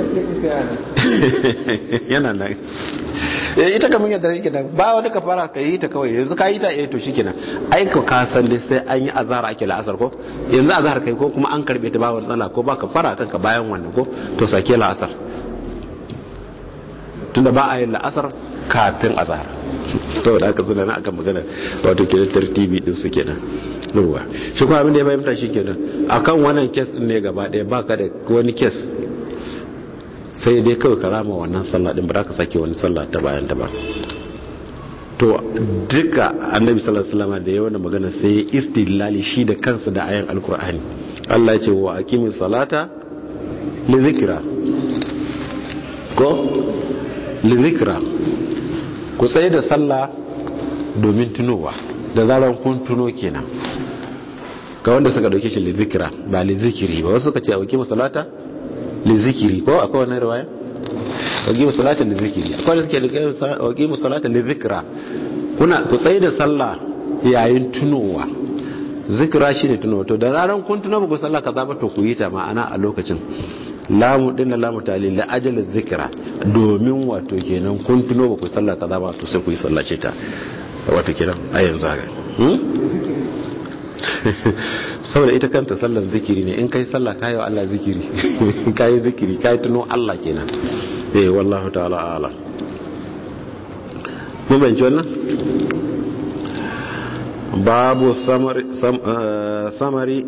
yana nan ita kamar yadda yake nan ba wani ka fara ka yi ta kawai yanzu ka yi ta eh to shikenan ai ka ka san dai sai an yi azhar ake la'asar ko yanzu azhar kai ko kuma an karbe ta ba wani tsala ko ba ka fara kanka bayan wannan ko to sake la'asar tunda ba a yin la'asar kafin azhar saboda haka suna na akan magana wato ke tartibi din su kenan ruwa shi kuma abin da ya fahimta shi kenan akan wannan kes din ne gaba ɗaya baka da wani kes sai dai kawai ka rama wannan sallah din ba za ka sake wani sallah ta bayan ta ba to duka annabi sallallahu alaihi wasallam da yawan magana sai ya istidlali shi da kansa da ayan alkur'ani Allah ya ce wa aqimis salata li zikra ko li zikra ku tsaye da sallah domin tunowa da zaran kun tuno kenan ga wanda suka dauke shi li zikra ba li zikiri ba wasu suka ce aqimis salata lizikiri ko akwai wani riwaya waqimu salata lizikiri akwai da suke waqimu salata lizikra kuna ku tsaye da sallah yayin tunowa zikira shine tunowa to da zaran kun tuno ku sallah kaza ba to ku yi ta ma'ana a lokacin lamu dinna lamu talil la ajal zikra domin wato kenan kun tuno ba ku sallah kaza ba to sai ku yi sallah ce ta wato kenan a yanzu haka saboda ita kanta sallar zikiri ne in kai sallah kayi wa Allah zikiri kayi zikiri kayi tuno Allah kenan eh wallahu ta'ala ala mun bayyana wannan babu samari samari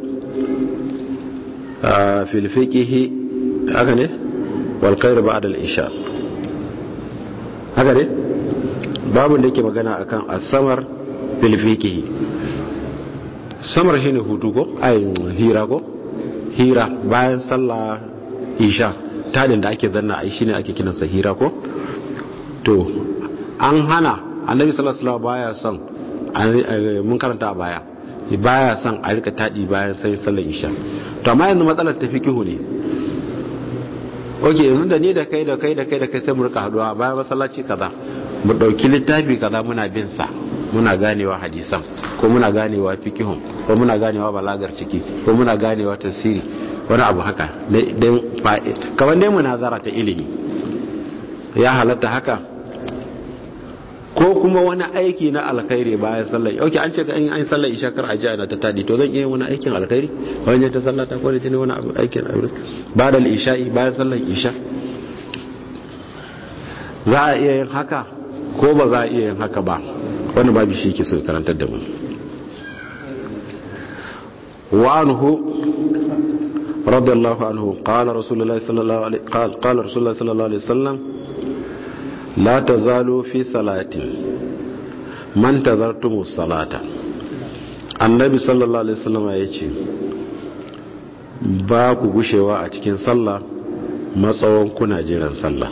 fil fiqh haka ne wal khair ba'da al isha haka ne babu da yake magana akan as-samar fil fiqh samar shi ne hutu ko ayin hira ko hira bayan sallah isha tadin da ake zanna a shi ne ake kinansa hira ko to an hana annabi sallallahu alaihi baya son mun karanta a baya baya son a rika taɗi bayan sai sallar isha to amma yanzu matsalar ta fikihu ne ok yanzu da ni da kai da kai da kai da kai sai mu rika haduwa bayan masallaci kaza mu dauki littafi kaza muna bin sa muna ganewa hadisan ko muna ganewa fikihun ko muna ganewa balagar ciki ko muna ganewa tafsiri wani abu haka kamar dai munazara ta ilimi ya halatta haka ko kuma wani aiki na alkhairi bayan sallar ok an ce in an sallar isha kar aji ana ta tadi to zan iya wani aikin alkhairi wani ta sallar ta kone ne wani aikin alkhairi ba da isha'i bayan sallar isha za a iya yin haka ko ba za a iya yin haka ba wani babu shi ke so karantar da mu wa anhu radiyallahu anhu qala rasulullahi sallallahu alaihi qala rasulullahi sallallahu alaihi wasallam la tazalu fi salatin man tazartumus salata annabi sallallahu alaihi wasallam yace ba ku gushewa a cikin sallah matsawon kuna jiran sallah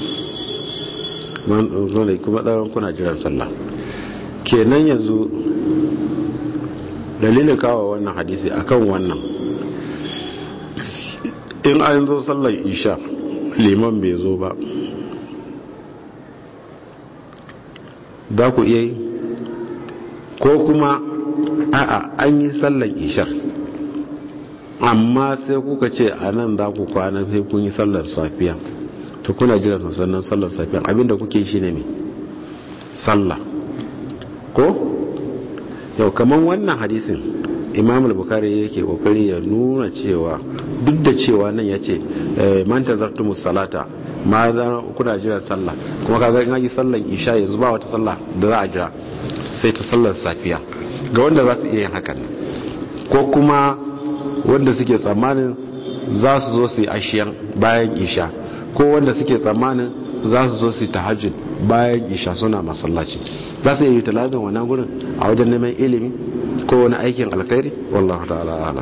kuma tsawon kuna jiran sallah kenan yanzu dalilin kawo wannan hadisi akan wannan in an zo sallar isha liman bai zo ba za ku iya yi ko kuma a'a an yi sallar ishar amma sai kuka ce a nan za ku kwana sai kun yi sallar safiya to kuna jira sannan sallar safiya abinda kuke shi ne mai sallah ko yau kamar wannan hadisin imam al-bukhari yake kokari ya nuna cewa duk da cewa nan ya ce man tazartumus salata ma za kuna jira sallah kuma kaga in yi sallan isha yanzu ba wata sallah da za a jira sai ta sallar safiya ga wanda za su iya yin hakan ko kuma wanda suke tsammanin za su zo su yi ashiyan bayan isha ko wanda suke tsammanin za su zo su yi tahajjud bayan isha suna masallaci za su yi talabin wannan gurin a wajen neman ilimi ko wani aikin alkhairi wallahu ta'ala alam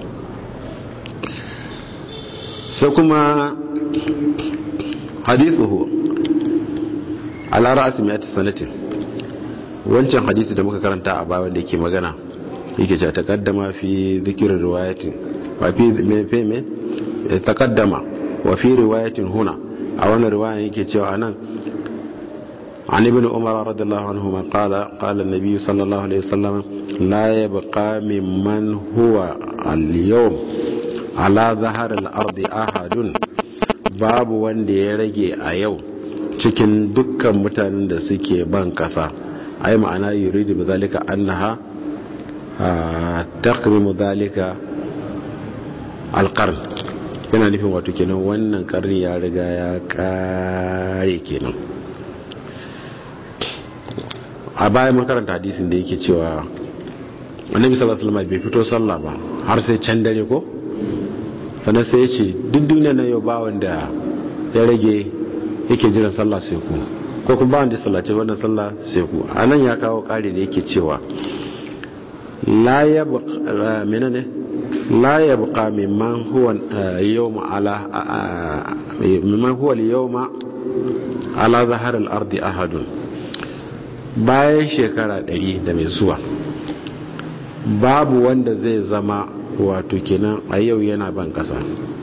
sai kuma hadithuhu ala ra'asi miyati sanatin wancan hadisi da muka karanta a bayan da yake magana yake cewa taqaddama fi dhikri riwayatin wa fi me fe me taqaddama wa fi riwayatin huna a wannan riwaya yake cewa anan عن ابن عمر رضي الله عنهما قال قال النبي صلى الله عليه وسلم لا يبقى ممن هو اليوم على ظهر الأرض أحد babu wanda ya rage a yau cikin dukkan mutanen da suke ban kasa ai ma'ana yuridu bi zalika annaha taqrimu zalika alqarn yana nufin wato kenan wannan karni ya riga ya kare kenan a bayan mun karanta hadisin da yake cewa annabi sallallahu alaihi wasallam bai fito sallah ba har sai can dare ko sannan sai ya ce duk duniya na yau ba wanda ya rage yake jiran sallah sai ku ko kuma ba wanda ya sallace wannan sallah sai ku a nan ya kawo kare da yake cewa la ya buƙa mimman huwa yawma ala mimman huwa yawma ala zahar al-ardi ahadun bayan shekara ɗari da mai zuwa babu wanda zai zama wato kenan a yau yana ban kasa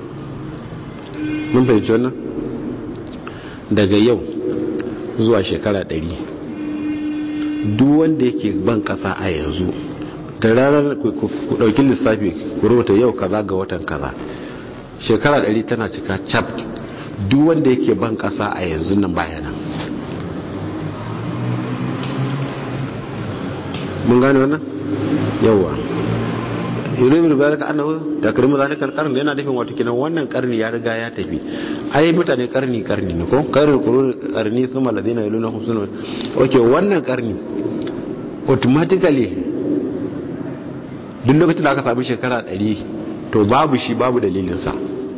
mun fahimci wannan daga yau zuwa shekara ɗari duk wanda yake ban kasa a yanzu da ranar ku ɗauki lissafi ku rubuta yau kaza ga watan kaza shekara ɗari tana cika cap duk wanda yake ban kasa a yanzu nan bayanan mun gane wannan yauwa yuridu zalika annahu takrimu zalika alqarn yana nufin wato kenan wannan karni ya riga ya tafi ai mutane karni karni ne ko karni qurun karni thumma ladina yalunhum sunu okay wannan karni automatically duk lokacin da aka samu shekara 100 to babu shi babu dalilin sa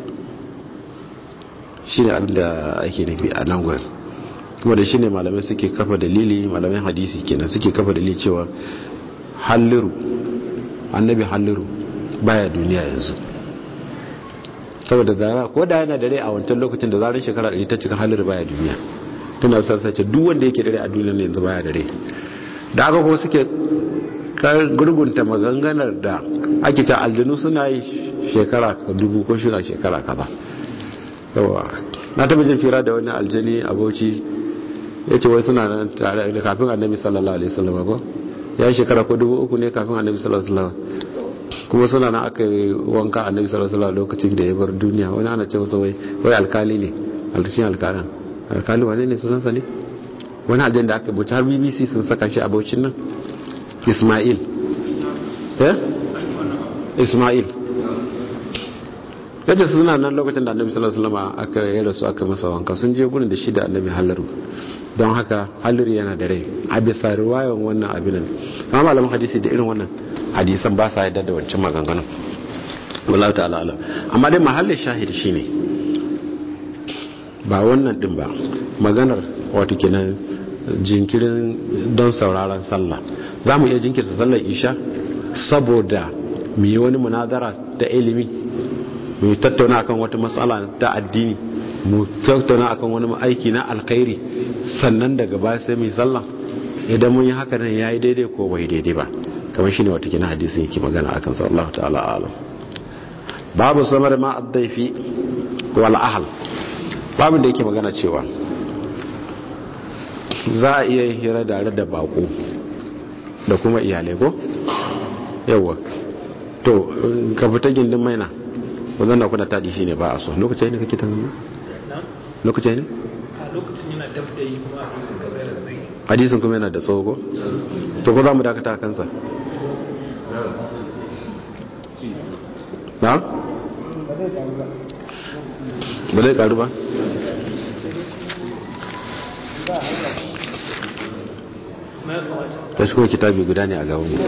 shine abin da ake nufi a nan gurin kuma da shine malamai suke kafa dalili malamai hadisi kenan suke kafa dalili cewa halliru annabi halliru baya duniya yanzu saboda zara ko da yana dare a wancan lokacin da zarar shekara 100 ta cika halliru baya duniya tana sarsace duk wanda yake dare a duniya ne yanzu baya dare da aka kuma suke gurgunta maganganar da ake ta aljanu suna yi shekara dubu ko shida shekara kaza yawa na taba jin fira da wani aljani a bauchi ya ce wai suna nan tare da kafin annabi sallallahu alaihi wasallam ko ya yi shekara ko dubu uku ne kafin annabi sallallahu alaihi wasallam kuma suna nan aka yi wanka annabi sallallahu alaihi wasallam lokacin da ya bar duniya wani ana ce masa wai wai alkali ne alkashin alkalan alkali wane ne sunansa ne wani aljani da aka buci har bbc sun saka shi a bauchin nan ismail eh ismail yadda suna nan lokacin da annabi sallallahu alaihi wasallam aka yi rasu aka masa wanka sun je gurin da shi da annabi halaru don haka halari yana da rai a bisa riwayan wannan abin nan amma malaman hadisi da irin wannan hadisan ba sa yadda da wancan maganganun wallahi ta'ala alam amma dai mahallin shahidi shine ba wannan din ba maganar wato kenan jinkirin don sauraron sallah za mu iya jinkirta sallar isha saboda mu yi wani munazara ta ilimi mu tattauna akan wata matsala ta addini mu tattauna akan wani aiki na alkhairi sannan daga baya sai mu sallah idan mun yi haka nan yayi daidai ko bai daidai ba kamar shine wata kina hadisi yake magana akan sallallahu ta'ala alam babu samar ma addaifi wal ahl babu da yake magana cewa za a iya hira da da bako da kuma iyalai ko yawa to ka fita gindin maina wannan na kuna tadi shine ba a so lokacin ne kake tana lokacin ne a lokacin yana dab da yi kuma hadisin ka bayar da zai hadisin kuma yana da tsawo ko to ko za mu dakata a kansa na ba zai karu ba na tsawon ta shi kuma kitabi guda ne a gaban mu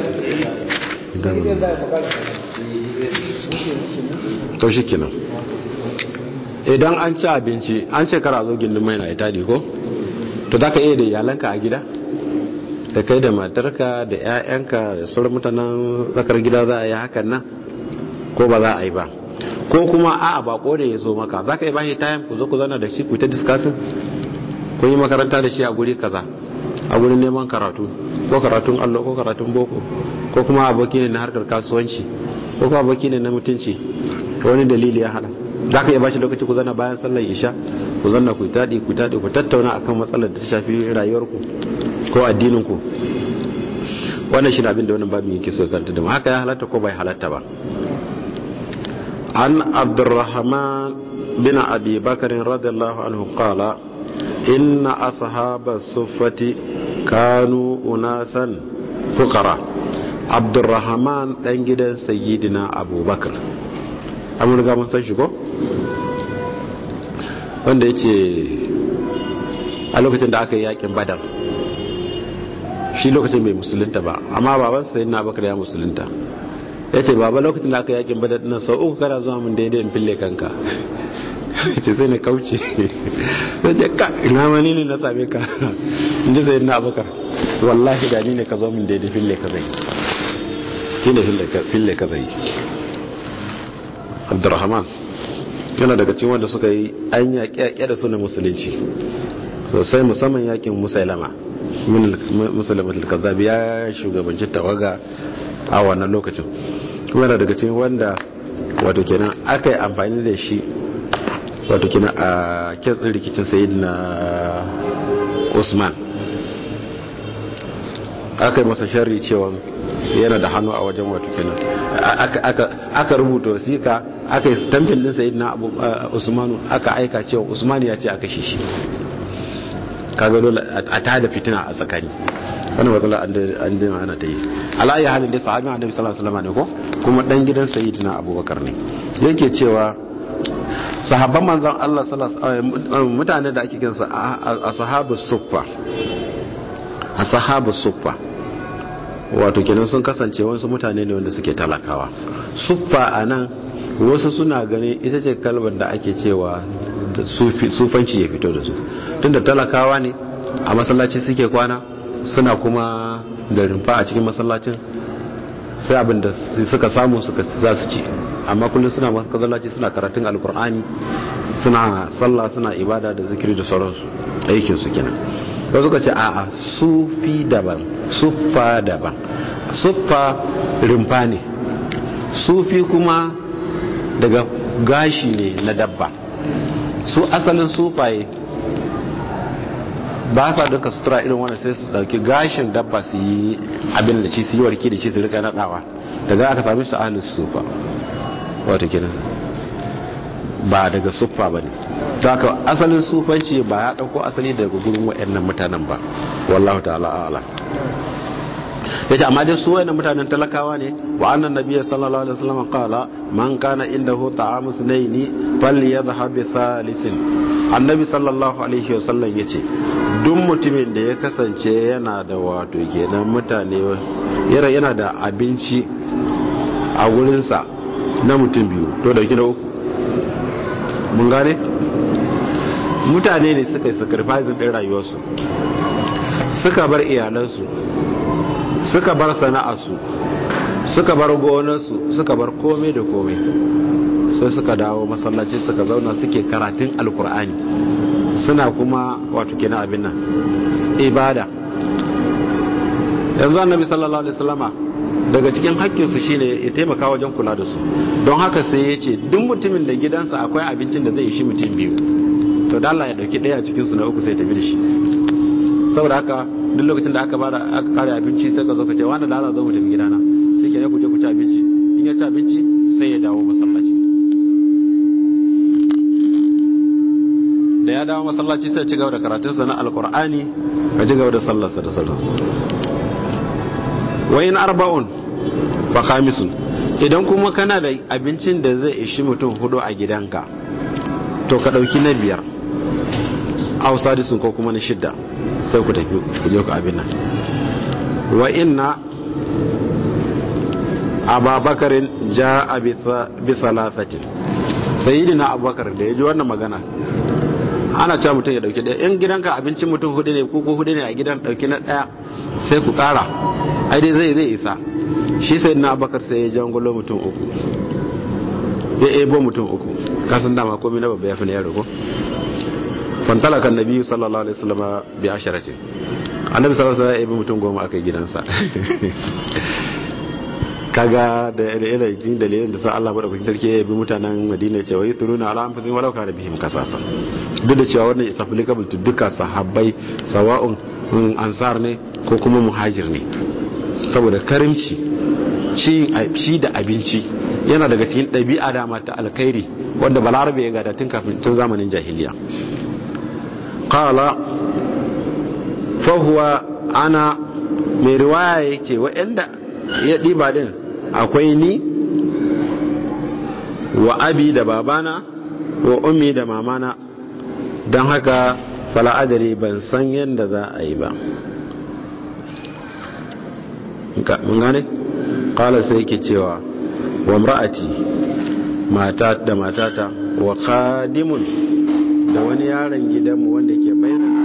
to shi kenan idan an ci abinci an ce kara zo gindin mai na itadi ko to za ka iya da iyalanka a gida da kai da matarka da 'ya'yanka da sauran mutanen tsakar gida za a yi hakan nan ko ba za a yi ba ko kuma a bako da ya zo maka za ka yi bashi tayan ku zo ku zana da shi ku ta diskasin kun yi makaranta da shi a guri kaza a gurin neman karatu ko karatun allo ko karatun boko ko kuma aboki ne na harkar kasuwanci ko kuma aboki ne na mutunci wani dalili ya hada za ka iya bashi lokaci ku zana bayan sallar isha ku zanna ku taɗi ku taɗi ku tattauna akan matsalar da ta shafi rayuwarku ko addininku wannan shi abin da wannan babin yake so karanta da haka ya halatta ko bai halatta ba an abdurrahman bin abi bakar radiyallahu anhu qala inna ashaba suffati kanu unasan fuqara abdurrahman dan gidan sayyidina abubakar amma riga mun san shi ko wanda yace a lokacin da aka yi yakin badar shi lokacin bai musulunta ba amma baban sayyidina abubakar ya musulunta yace baba lokacin da aka yi yakin badar dinnan sau uku kana zuwa mun daidai in fille kanka ce sai na kauce sai ce ka ina mani ne na same ka in ji sayyidina abubakar wallahi da ni ne ka zo min daidai fille ka zai shi ne fille ka zai abdurrahman yana daga cikin wanda suka yi an yaƙe da suna musulunci sosai musamman yakin musailama musulman al-kazzab ya shugabanci tawaga a wannan lokacin kuma yana daga cikin wanda wato kenan aka yi amfani da shi wato kenan a kitsin rikicin sayyidina usman aka yi masa sharri cewa yana da hannu a wajen wato kenan aka rubuta wasiƙa aka yi stampin din sayyidina usmanu aka aika cewa usmanu ya ce aka shi shi kaga dole a tada fitina a tsakani wannan matsala an dina ana ta yi ala'ayi halin dai sahabin annabi sallallahu alaihi wasallam ne ko kuma dan gidan sayyidina abubakar ne yake cewa sahabban manzon Allah sallallahu mutane da ake kinsa a sahabu suffa a sahabu suffa wato kenan sun kasance wasu mutane ne wanda suke talakawa suffa a nan wasu suna gani ita ce kalmar da ake cewa sufanci ya fito da su tunda talakawa ne a masallaci suke kwana suna kuma da rumfa a cikin masallacin sai abin da suka samu suka za su ci amma kullum suna masallaci suna karatun alkur'ani suna sallah suna ibada da zikiri da sauransu aikinsu kenan wasu suka ce a'a sufi daban suffa daban suffa rumfa ne sufi kuma daga gashi ne na dabba su asalin sufaye ba sa duka sutura irin wanda sai su dauki gashin dabba su yi abin da ci su yi warki da ci su rika nadawa daga aka sami su ahalin sufa wato kenan ba daga suffa ba ne ta ka asalin sufanci ba ya dauko asali daga gurin waɗannan mutanen ba wallahu ta'ala a'ala ya ce amma dai su wayannan mutanen talakawa ne wa annan nabiyyi sallallahu alaihi wasallam qala man kana indahu ta'amu sunaini falyadhhab bi thalithin annabi sallallahu alaihi wasallam yace duk mutumin da ya kasance yana da wato kenan mutane yana da abinci a wurinsa na mutum biyu to dauki na uku mun gane mutane ne suka yi sacrifice din rayuwarsu suka bar iyalansu suka bar sana'arsu suka bar gonarsu suka bar komai da komai sai suka dawo masallaci suka zauna suke karatun alkur'ani suna kuma wato kina abin nan ibada yanzu annabi sallallahu alaihi wasallama daga cikin hakkinsu shine ya taimaka wajen kula da su don haka sai ya ce duk mutumin da gidansa akwai abincin da zai yi shi mutum biyu to da Allah ya dauki daya cikin su na uku sai tafi da shi saboda haka duk lokacin da aka bada aka kare abinci sai ka zo ka ce wani da Allah zo mu tafi gidana shike ne ku je ku ci abinci in ya ci abinci sai ya dawo masallaci da ya dawo masallaci sai ya ci gaba da karatunsa na alkur'ani ka ci gaba da sallarsa da sallar wa in arba'un fa khamisun idan kuma kana da abincin da zai ishi mutum hudu a gidanka to ka dauki na biyar aw sadisun ko kuma na shidda sai ku tafi ku je ku abin nan wa inna ababakarin ja'a bi thalathatin sayyidina abubakar da ya ji wannan magana ana cewa mutum ya dauki daya in gidanka abincin mutum hudu ne ko hudu ne a gidan dauki na daya sai ku kara ai dai zai zai isa shi sai na abakar sai ya jangulo mutum uku ya ebo mutum uku kasan dama komai na babba ya fi na yaro ko fantala kan nabi sallallahu alaihi wasallam bi asharatin annabi sallallahu alaihi wasallam ya ebo mutum goma akai gidansa kaga da irin jin dalilin da sa Allah madaukakin sarki ya bi mutanen Madina cewa yi turuna ala anfusihim walau kana bihim kasasa duk da cewa wannan is applicable to duka sahabbai sawa'un ansar ne ko kuma muhajir ne saboda karimci ci da abinci yana daga cikin ɗabi'a dama ta alkhairi wanda balarabe ya gada tun kafin tun zamanin jahiliya qala fa huwa ana mai riwaya yake wa'anda ya ɗiba din akwai ni wa abi da babana wa ummi da mamana don haka fala'adari ban san yadda za a yi ba mun gane? kala sai ke cewa wa mra'ati mata da matata wa khadimun da wani yaron gidanmu wanda ke bayyana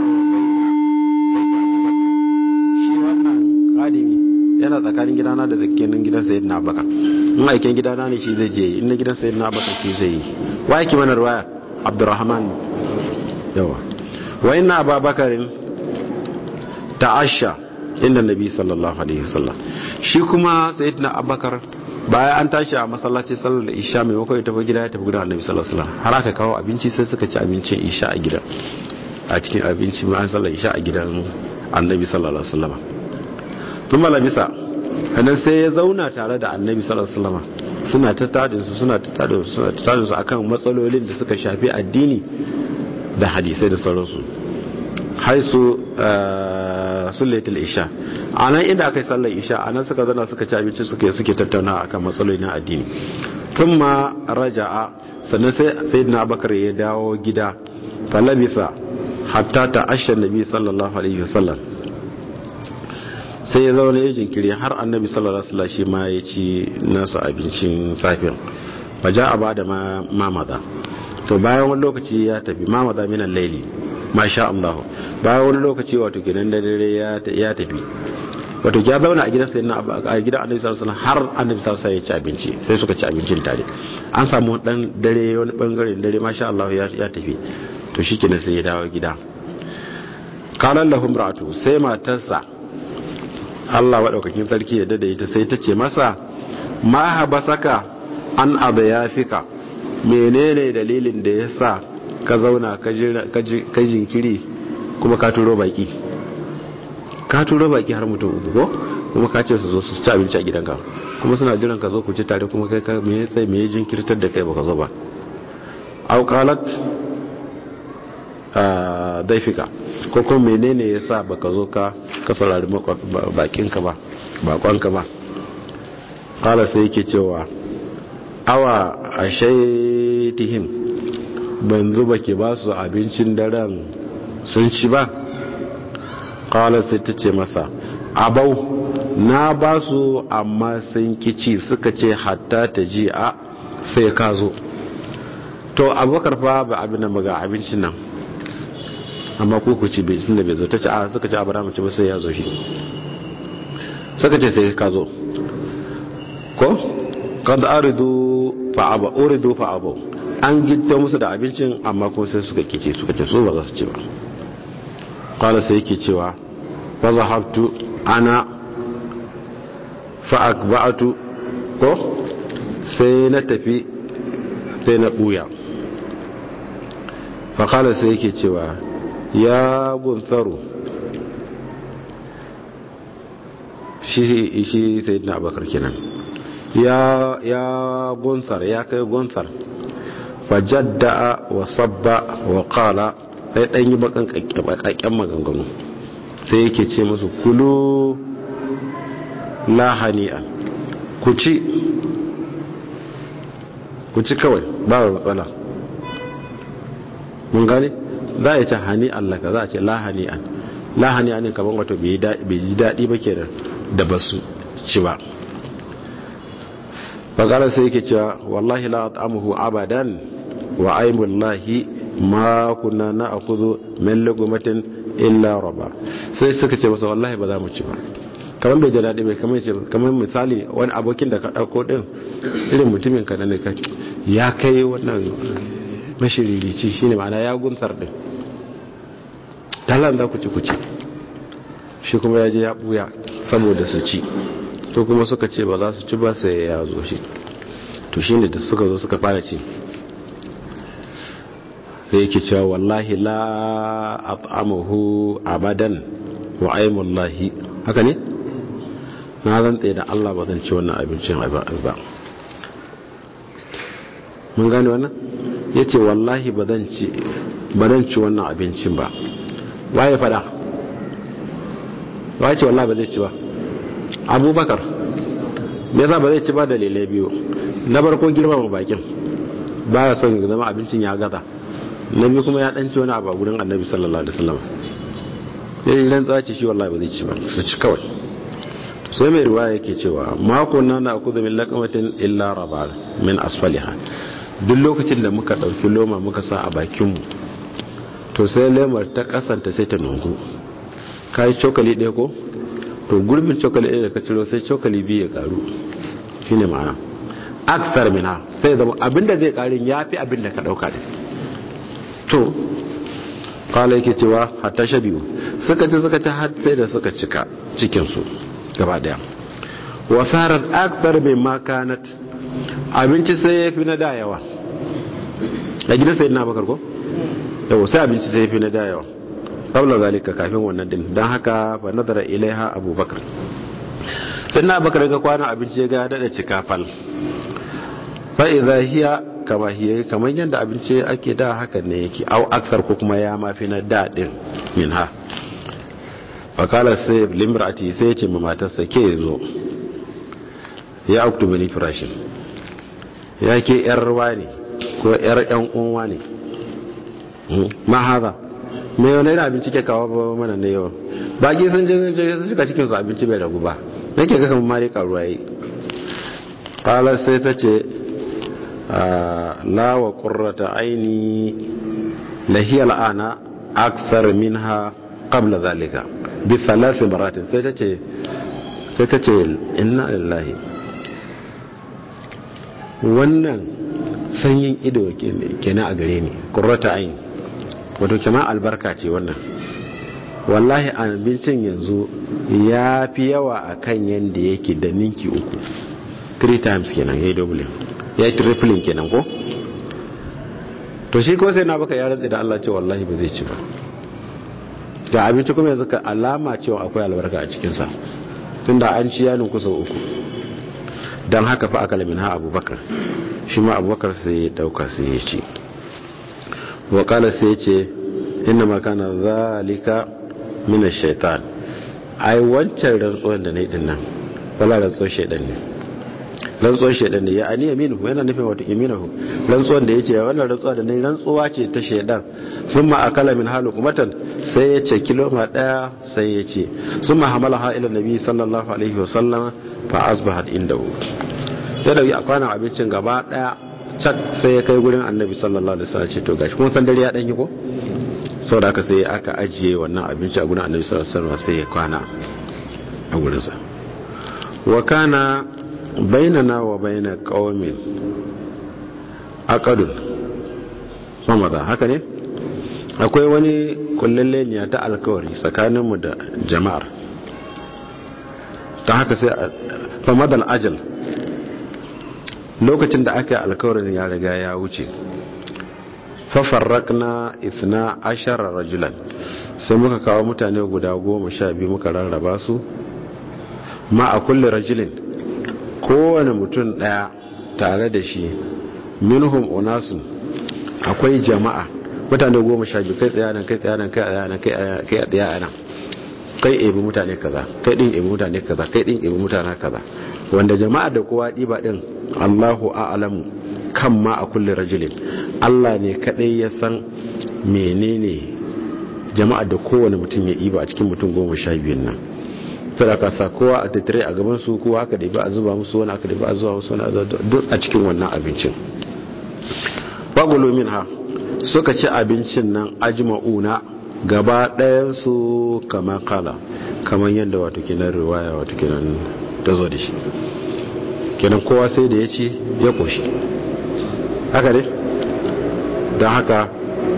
shi wannan khadimi yana tsakanin gidana da tsakinin gidan sayyid na baka in aiken gidana ne shi zai je in na gidan sayyid na baka shi zai yi wa yake mana ruwaya abdurrahman yawa wa inna ababakarin ta'asha inda nabi sallallahu alaihi wasallam shi kuma sayyidina abubakar bayan an tashi a masallaci sallar isha mai makwai tafi gida ya tafi gidan annabi sallallahu alaihi wasallam har aka kawo abinci sai suka ci abincin isha a gidan a cikin abinci mai an sallar isha a gidan annabi sallallahu alaihi wasallam tun bisa hannun sai ya zauna tare da annabi sallallahu alaihi wasallam suna ta tadin su suna ta tadin su suna ta tadin su akan matsalolin da suka shafi addini da hadisai da sauransu haisu sullatul isha a nan inda aka yi sallar isha a nan suka zana suka ci abinci suke suke tattauna akan matsaloli na addini tun ma raja'a sannan sai sayyidina abakar ya dawo gida falabisa hatta ta ashe nabi sallallahu alaihi wasallam sai ya zaune ya jinkiri har annabi sallallahu alaihi wasallam shi ma ya ci nasa abincin safin faja a ba da mamada to bayan wani lokaci ya tafi mamada minan laili masha Allah bayan wani lokaci wato kenan da dare ya tafi wato ya zauna a gidan sayyidina a gidan annabi sallallahu alaihi wasallam har annabi sallallahu alaihi wasallam ya ci abinci sai suka ci abincin tare an samu dan dare wani bangaren dare masha Allah ya tafi to shikenan sai ya dawo gida qalan lahum ra'atu sai matarsa Allah waɗaukakin sarki ya dada ita sai ta ce masa ma habasaka an abu ya fika menene dalilin da ya sa ka zauna ka jinkiri kuma ka turo baki ka turo baki har mutum uku ko kuma ka ce su zo su ci abinci a gidanka kuma suna jiran ka zo ku ci tare kuma kai ka me tsaye me jinkirtar da kai baka zo ba au qalat daifika ko kuma menene yasa baka zo ka ka saurari bakinka ba bakonka ba qala sai yake cewa awa ashaitihim ban zuba ke ba su abincin daren sun ci ba qala sai ta ce masa abau na ba su amma sun kici suka ce hatta ta ji a sai ka zo to abubakar fa ba abin da maga abincin nan amma ko ku ci bai tunda bai zo ta ce a suka ce abraham ci ba sai ya zo shi suka ce sai ka zo ko kad aridu fa aba uridu fa aba an gitta musu da abincin amma kuma sai suka kice suka ce so ba za su ci ba qala sai yake cewa fa zahabtu ana fa akba'atu ko sai na tafi sai na buya fa qala sai yake cewa ya gunsaru shi shi sayyidina abakar kenan ya ya gunsar ya kai gunsar fajadda wa sabba wa qala sai dan yi bakan kakkakken maganganu sai yake ce musu kulu la hani'a ku ci ku ci kawai ba matsala mun gane za a yi ta hani Allah ka za a ce lahani an lahani an kamar wato bai ji daɗi ba ke da ba su ci ba bakara sai yake cewa wallahi la ta'amuhu abadan wa aimullahi ma kunna na akuzu min lugumatin illa raba sai suka ce masa wallahi ba za mu ci ba kamar bai ji daɗi bai kamar ce kamar misali wani abokin da ka ɗauko ɗin irin mutumin ka na ne ya kai wannan mashiririci shine ma'ana ya gunsar din talan za ku ci ku ci shi kuma ya je ya buya saboda su ci to kuma suka ce ba za su ci ba sai ya zo shi to shine da suka zo suka fara ci sai yake cewa wallahi la at'amahu abadan wa aimullahi haka ne na rantsa da Allah ba zan ci wannan abincin ba mun gane wannan ya ce wallahi ba zan ci wannan abincin ba waye fada waye ce wallahi ba zai ci ba abubakar me yasa ba zai ci ba dalilai biyu na farko girmama bakin ba ya son zama abincin ya gaza na biyu kuma ya dan ci wani abu a gurin annabi sallallahu alaihi wasallam ya yi rantsa ce shi wallahi ba zai ci ba su ci kawai sai mai riwaya yake cewa mako na na akuzu min laqamatin illa raba min asfaliha duk lokacin da muka ɗauki loma muka sa a bakinmu to sai lemar ta kasanta sai ta nungu ka yi cokali ɗaya ko to gurbin cokali ɗaya da ka ciro sai cokali biyu ya ƙaru shi ne ma'ana aksar mina sai zama abinda zai ƙarin ya fi abinda ka ɗauka da to kala yake cewa hatta sha biyu suka ci suka ci har sai da suka cika cikinsu gaba ɗaya wasarar aksar mai makanat abinci sai ya fi na da yawa a gidan sai na bakar ko yau sai abinci sai ya fi na da yawa ƙaunar zalika kafin wannan din don haka fa nazara ilaiha abubakar sai na bakar ga kwanan abinci ya ga daɗa cika fal fa idza hiya kama hiya kamar yadda abinci ake da haka ne yake au aksar ko kuma ya mafi na da din min ha fakala sai limrati sai ya ce ma matarsa ke zo ya oktoba ni firashin ya ke yar ne ko yar yan uwa ne ma haza me wani irin abinci ke kawo mana ne yau baki sun je sun je sun shiga cikin su abinci bai ragu ba nake ga kamar mari karuwa yi kala sai ta ce la wa qurrata aini lahiya al'ana akthar minha qabla zalika bi thalath maratin sai ta ce sai ta ce inna lillahi wannan sanyin ido kenan a gare ni qurrata aini wato kama albarka ce wannan wallahi abincin yanzu ya fi yawa a kan yadda yake da ninki uku 3 times kenan ya yi dublin ya yi tripling kenan ko to shi ko sai na baka ya rantsi da Allah ce wallahi ba zai ci ba da abinci kuma yanzu ka alama cewa akwai albarka a cikinsa tunda an ci yanin kusa uku don haka fa aka lamin ha abubakar shi ma abubakar sai ya dauka sai ya ci wakala sai ya ce inna makana zalika mina shaitan ai wancan rantsuwan da na yi dinnan wala rantsuwan shaidan ne rantsuwan shaidan ne ya ani yaminu yana nufin wata yaminahu rantsuwan da ya ce wannan rantsuwa da na yi rantsuwa ce ta shaidan sun ma akala min halu kumatan sai ya ce kiloma daya sai ya ce sun ma hamala ha ila nabi sallallahu alaihi wasallam fa asbahat indahu ya dauki a kwanan abincin gaba daya cak sai ya kai gurin annabi sallallahu alaihi wasallam ce to gashi kun san dare ya danyi ko saboda haka sai aka ajiye wannan abinci a gurin annabi sallallahu alaihi wasallam sai ya kwana a gurin sa wa kana bainana wa baina qaumin aqadun mamaza haka ne akwai wani kullalleniya ta alkawari tsakaninmu da jama'ar ta haka sai famadal ajal lokacin da aka yi alkawarin ya riga ya wuce fafarrakna ithna ashara rajulan sai muka kawo mutane guda goma sha biyu muka rarraba su ma a kulle rajulin kowane mutum daya tare da shi minhum unasun akwai jama'a mutane goma sha biyu kai tsayanan kai tsayanan kai tsayanan kai tsayanan kai ebi mutane kaza kai din ebi mutane kaza kai din ebi mutane kaza wanda jama'a da kowa diba din Allahu a'lamu kan ma a kulli rajulin Allah ne kadai ya san menene jama'a da kowane mutum ya iba a cikin mutum goma sha biyun nan sadaka sa kowa a tattare a gaban su kowa aka da ba a zuba musu wani aka da ba a zuba musu wani duk a cikin wannan abincin bagulu min ha suka ci abincin nan ajma'una gaba ɗayansu kamar kala kamar yadda wato kinan riwaya wato kinan ta zo da shi kenan kowa sai da ya ci ya ƙoshi haka ne don haka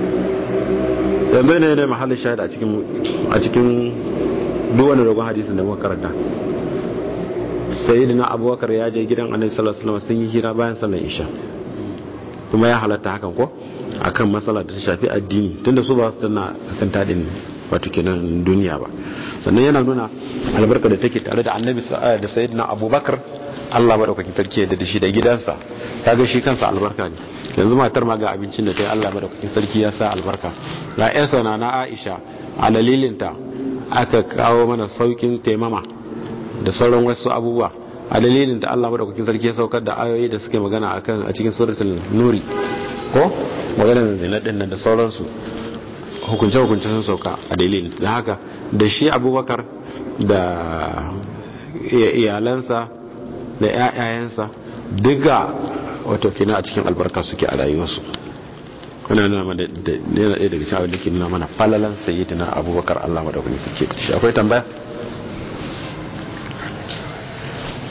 yanzu ne ne mahallin shahid a cikin duwane dogon hadisun da muka karanta sayyidina abubakar ya je gidan annabi sallallahu alaihi wasallam sun yi hira bayan sallar isha kuma ya halatta hakan ko akan matsala da ta shafi addini tunda su ba su tana akan tadin wato kenan duniya ba sannan yana nuna albarka da take tare da annabi da sayyidina abubakar Allah madaukakin sarki da shi da gidansa kaga shi kansa albarka ne yanzu matar ma ga abincin da ta yi Allah madaukakin sarki ya sa albarka ga yansa na na Aisha a dalilinta aka kawo mana saukin taimama da sauran wasu abubuwa a dalilin da Allah madaukakin sarki ya saukar da ayoyi da suke magana akan a cikin suratul nuri ko maganar zina din nan da sauransu hukunce hukunce sun sauka a dalilin da haka da shi Abubakar da iyalansa da ƴaƴayensa duka wato kina a cikin albarka suke a rayuwarsu wannan nuna mana da yana ɗaya daga cikin abin da ke nuna mana falalan sayyidina Abubakar Allah madaukakin sarki shi akwai tambaya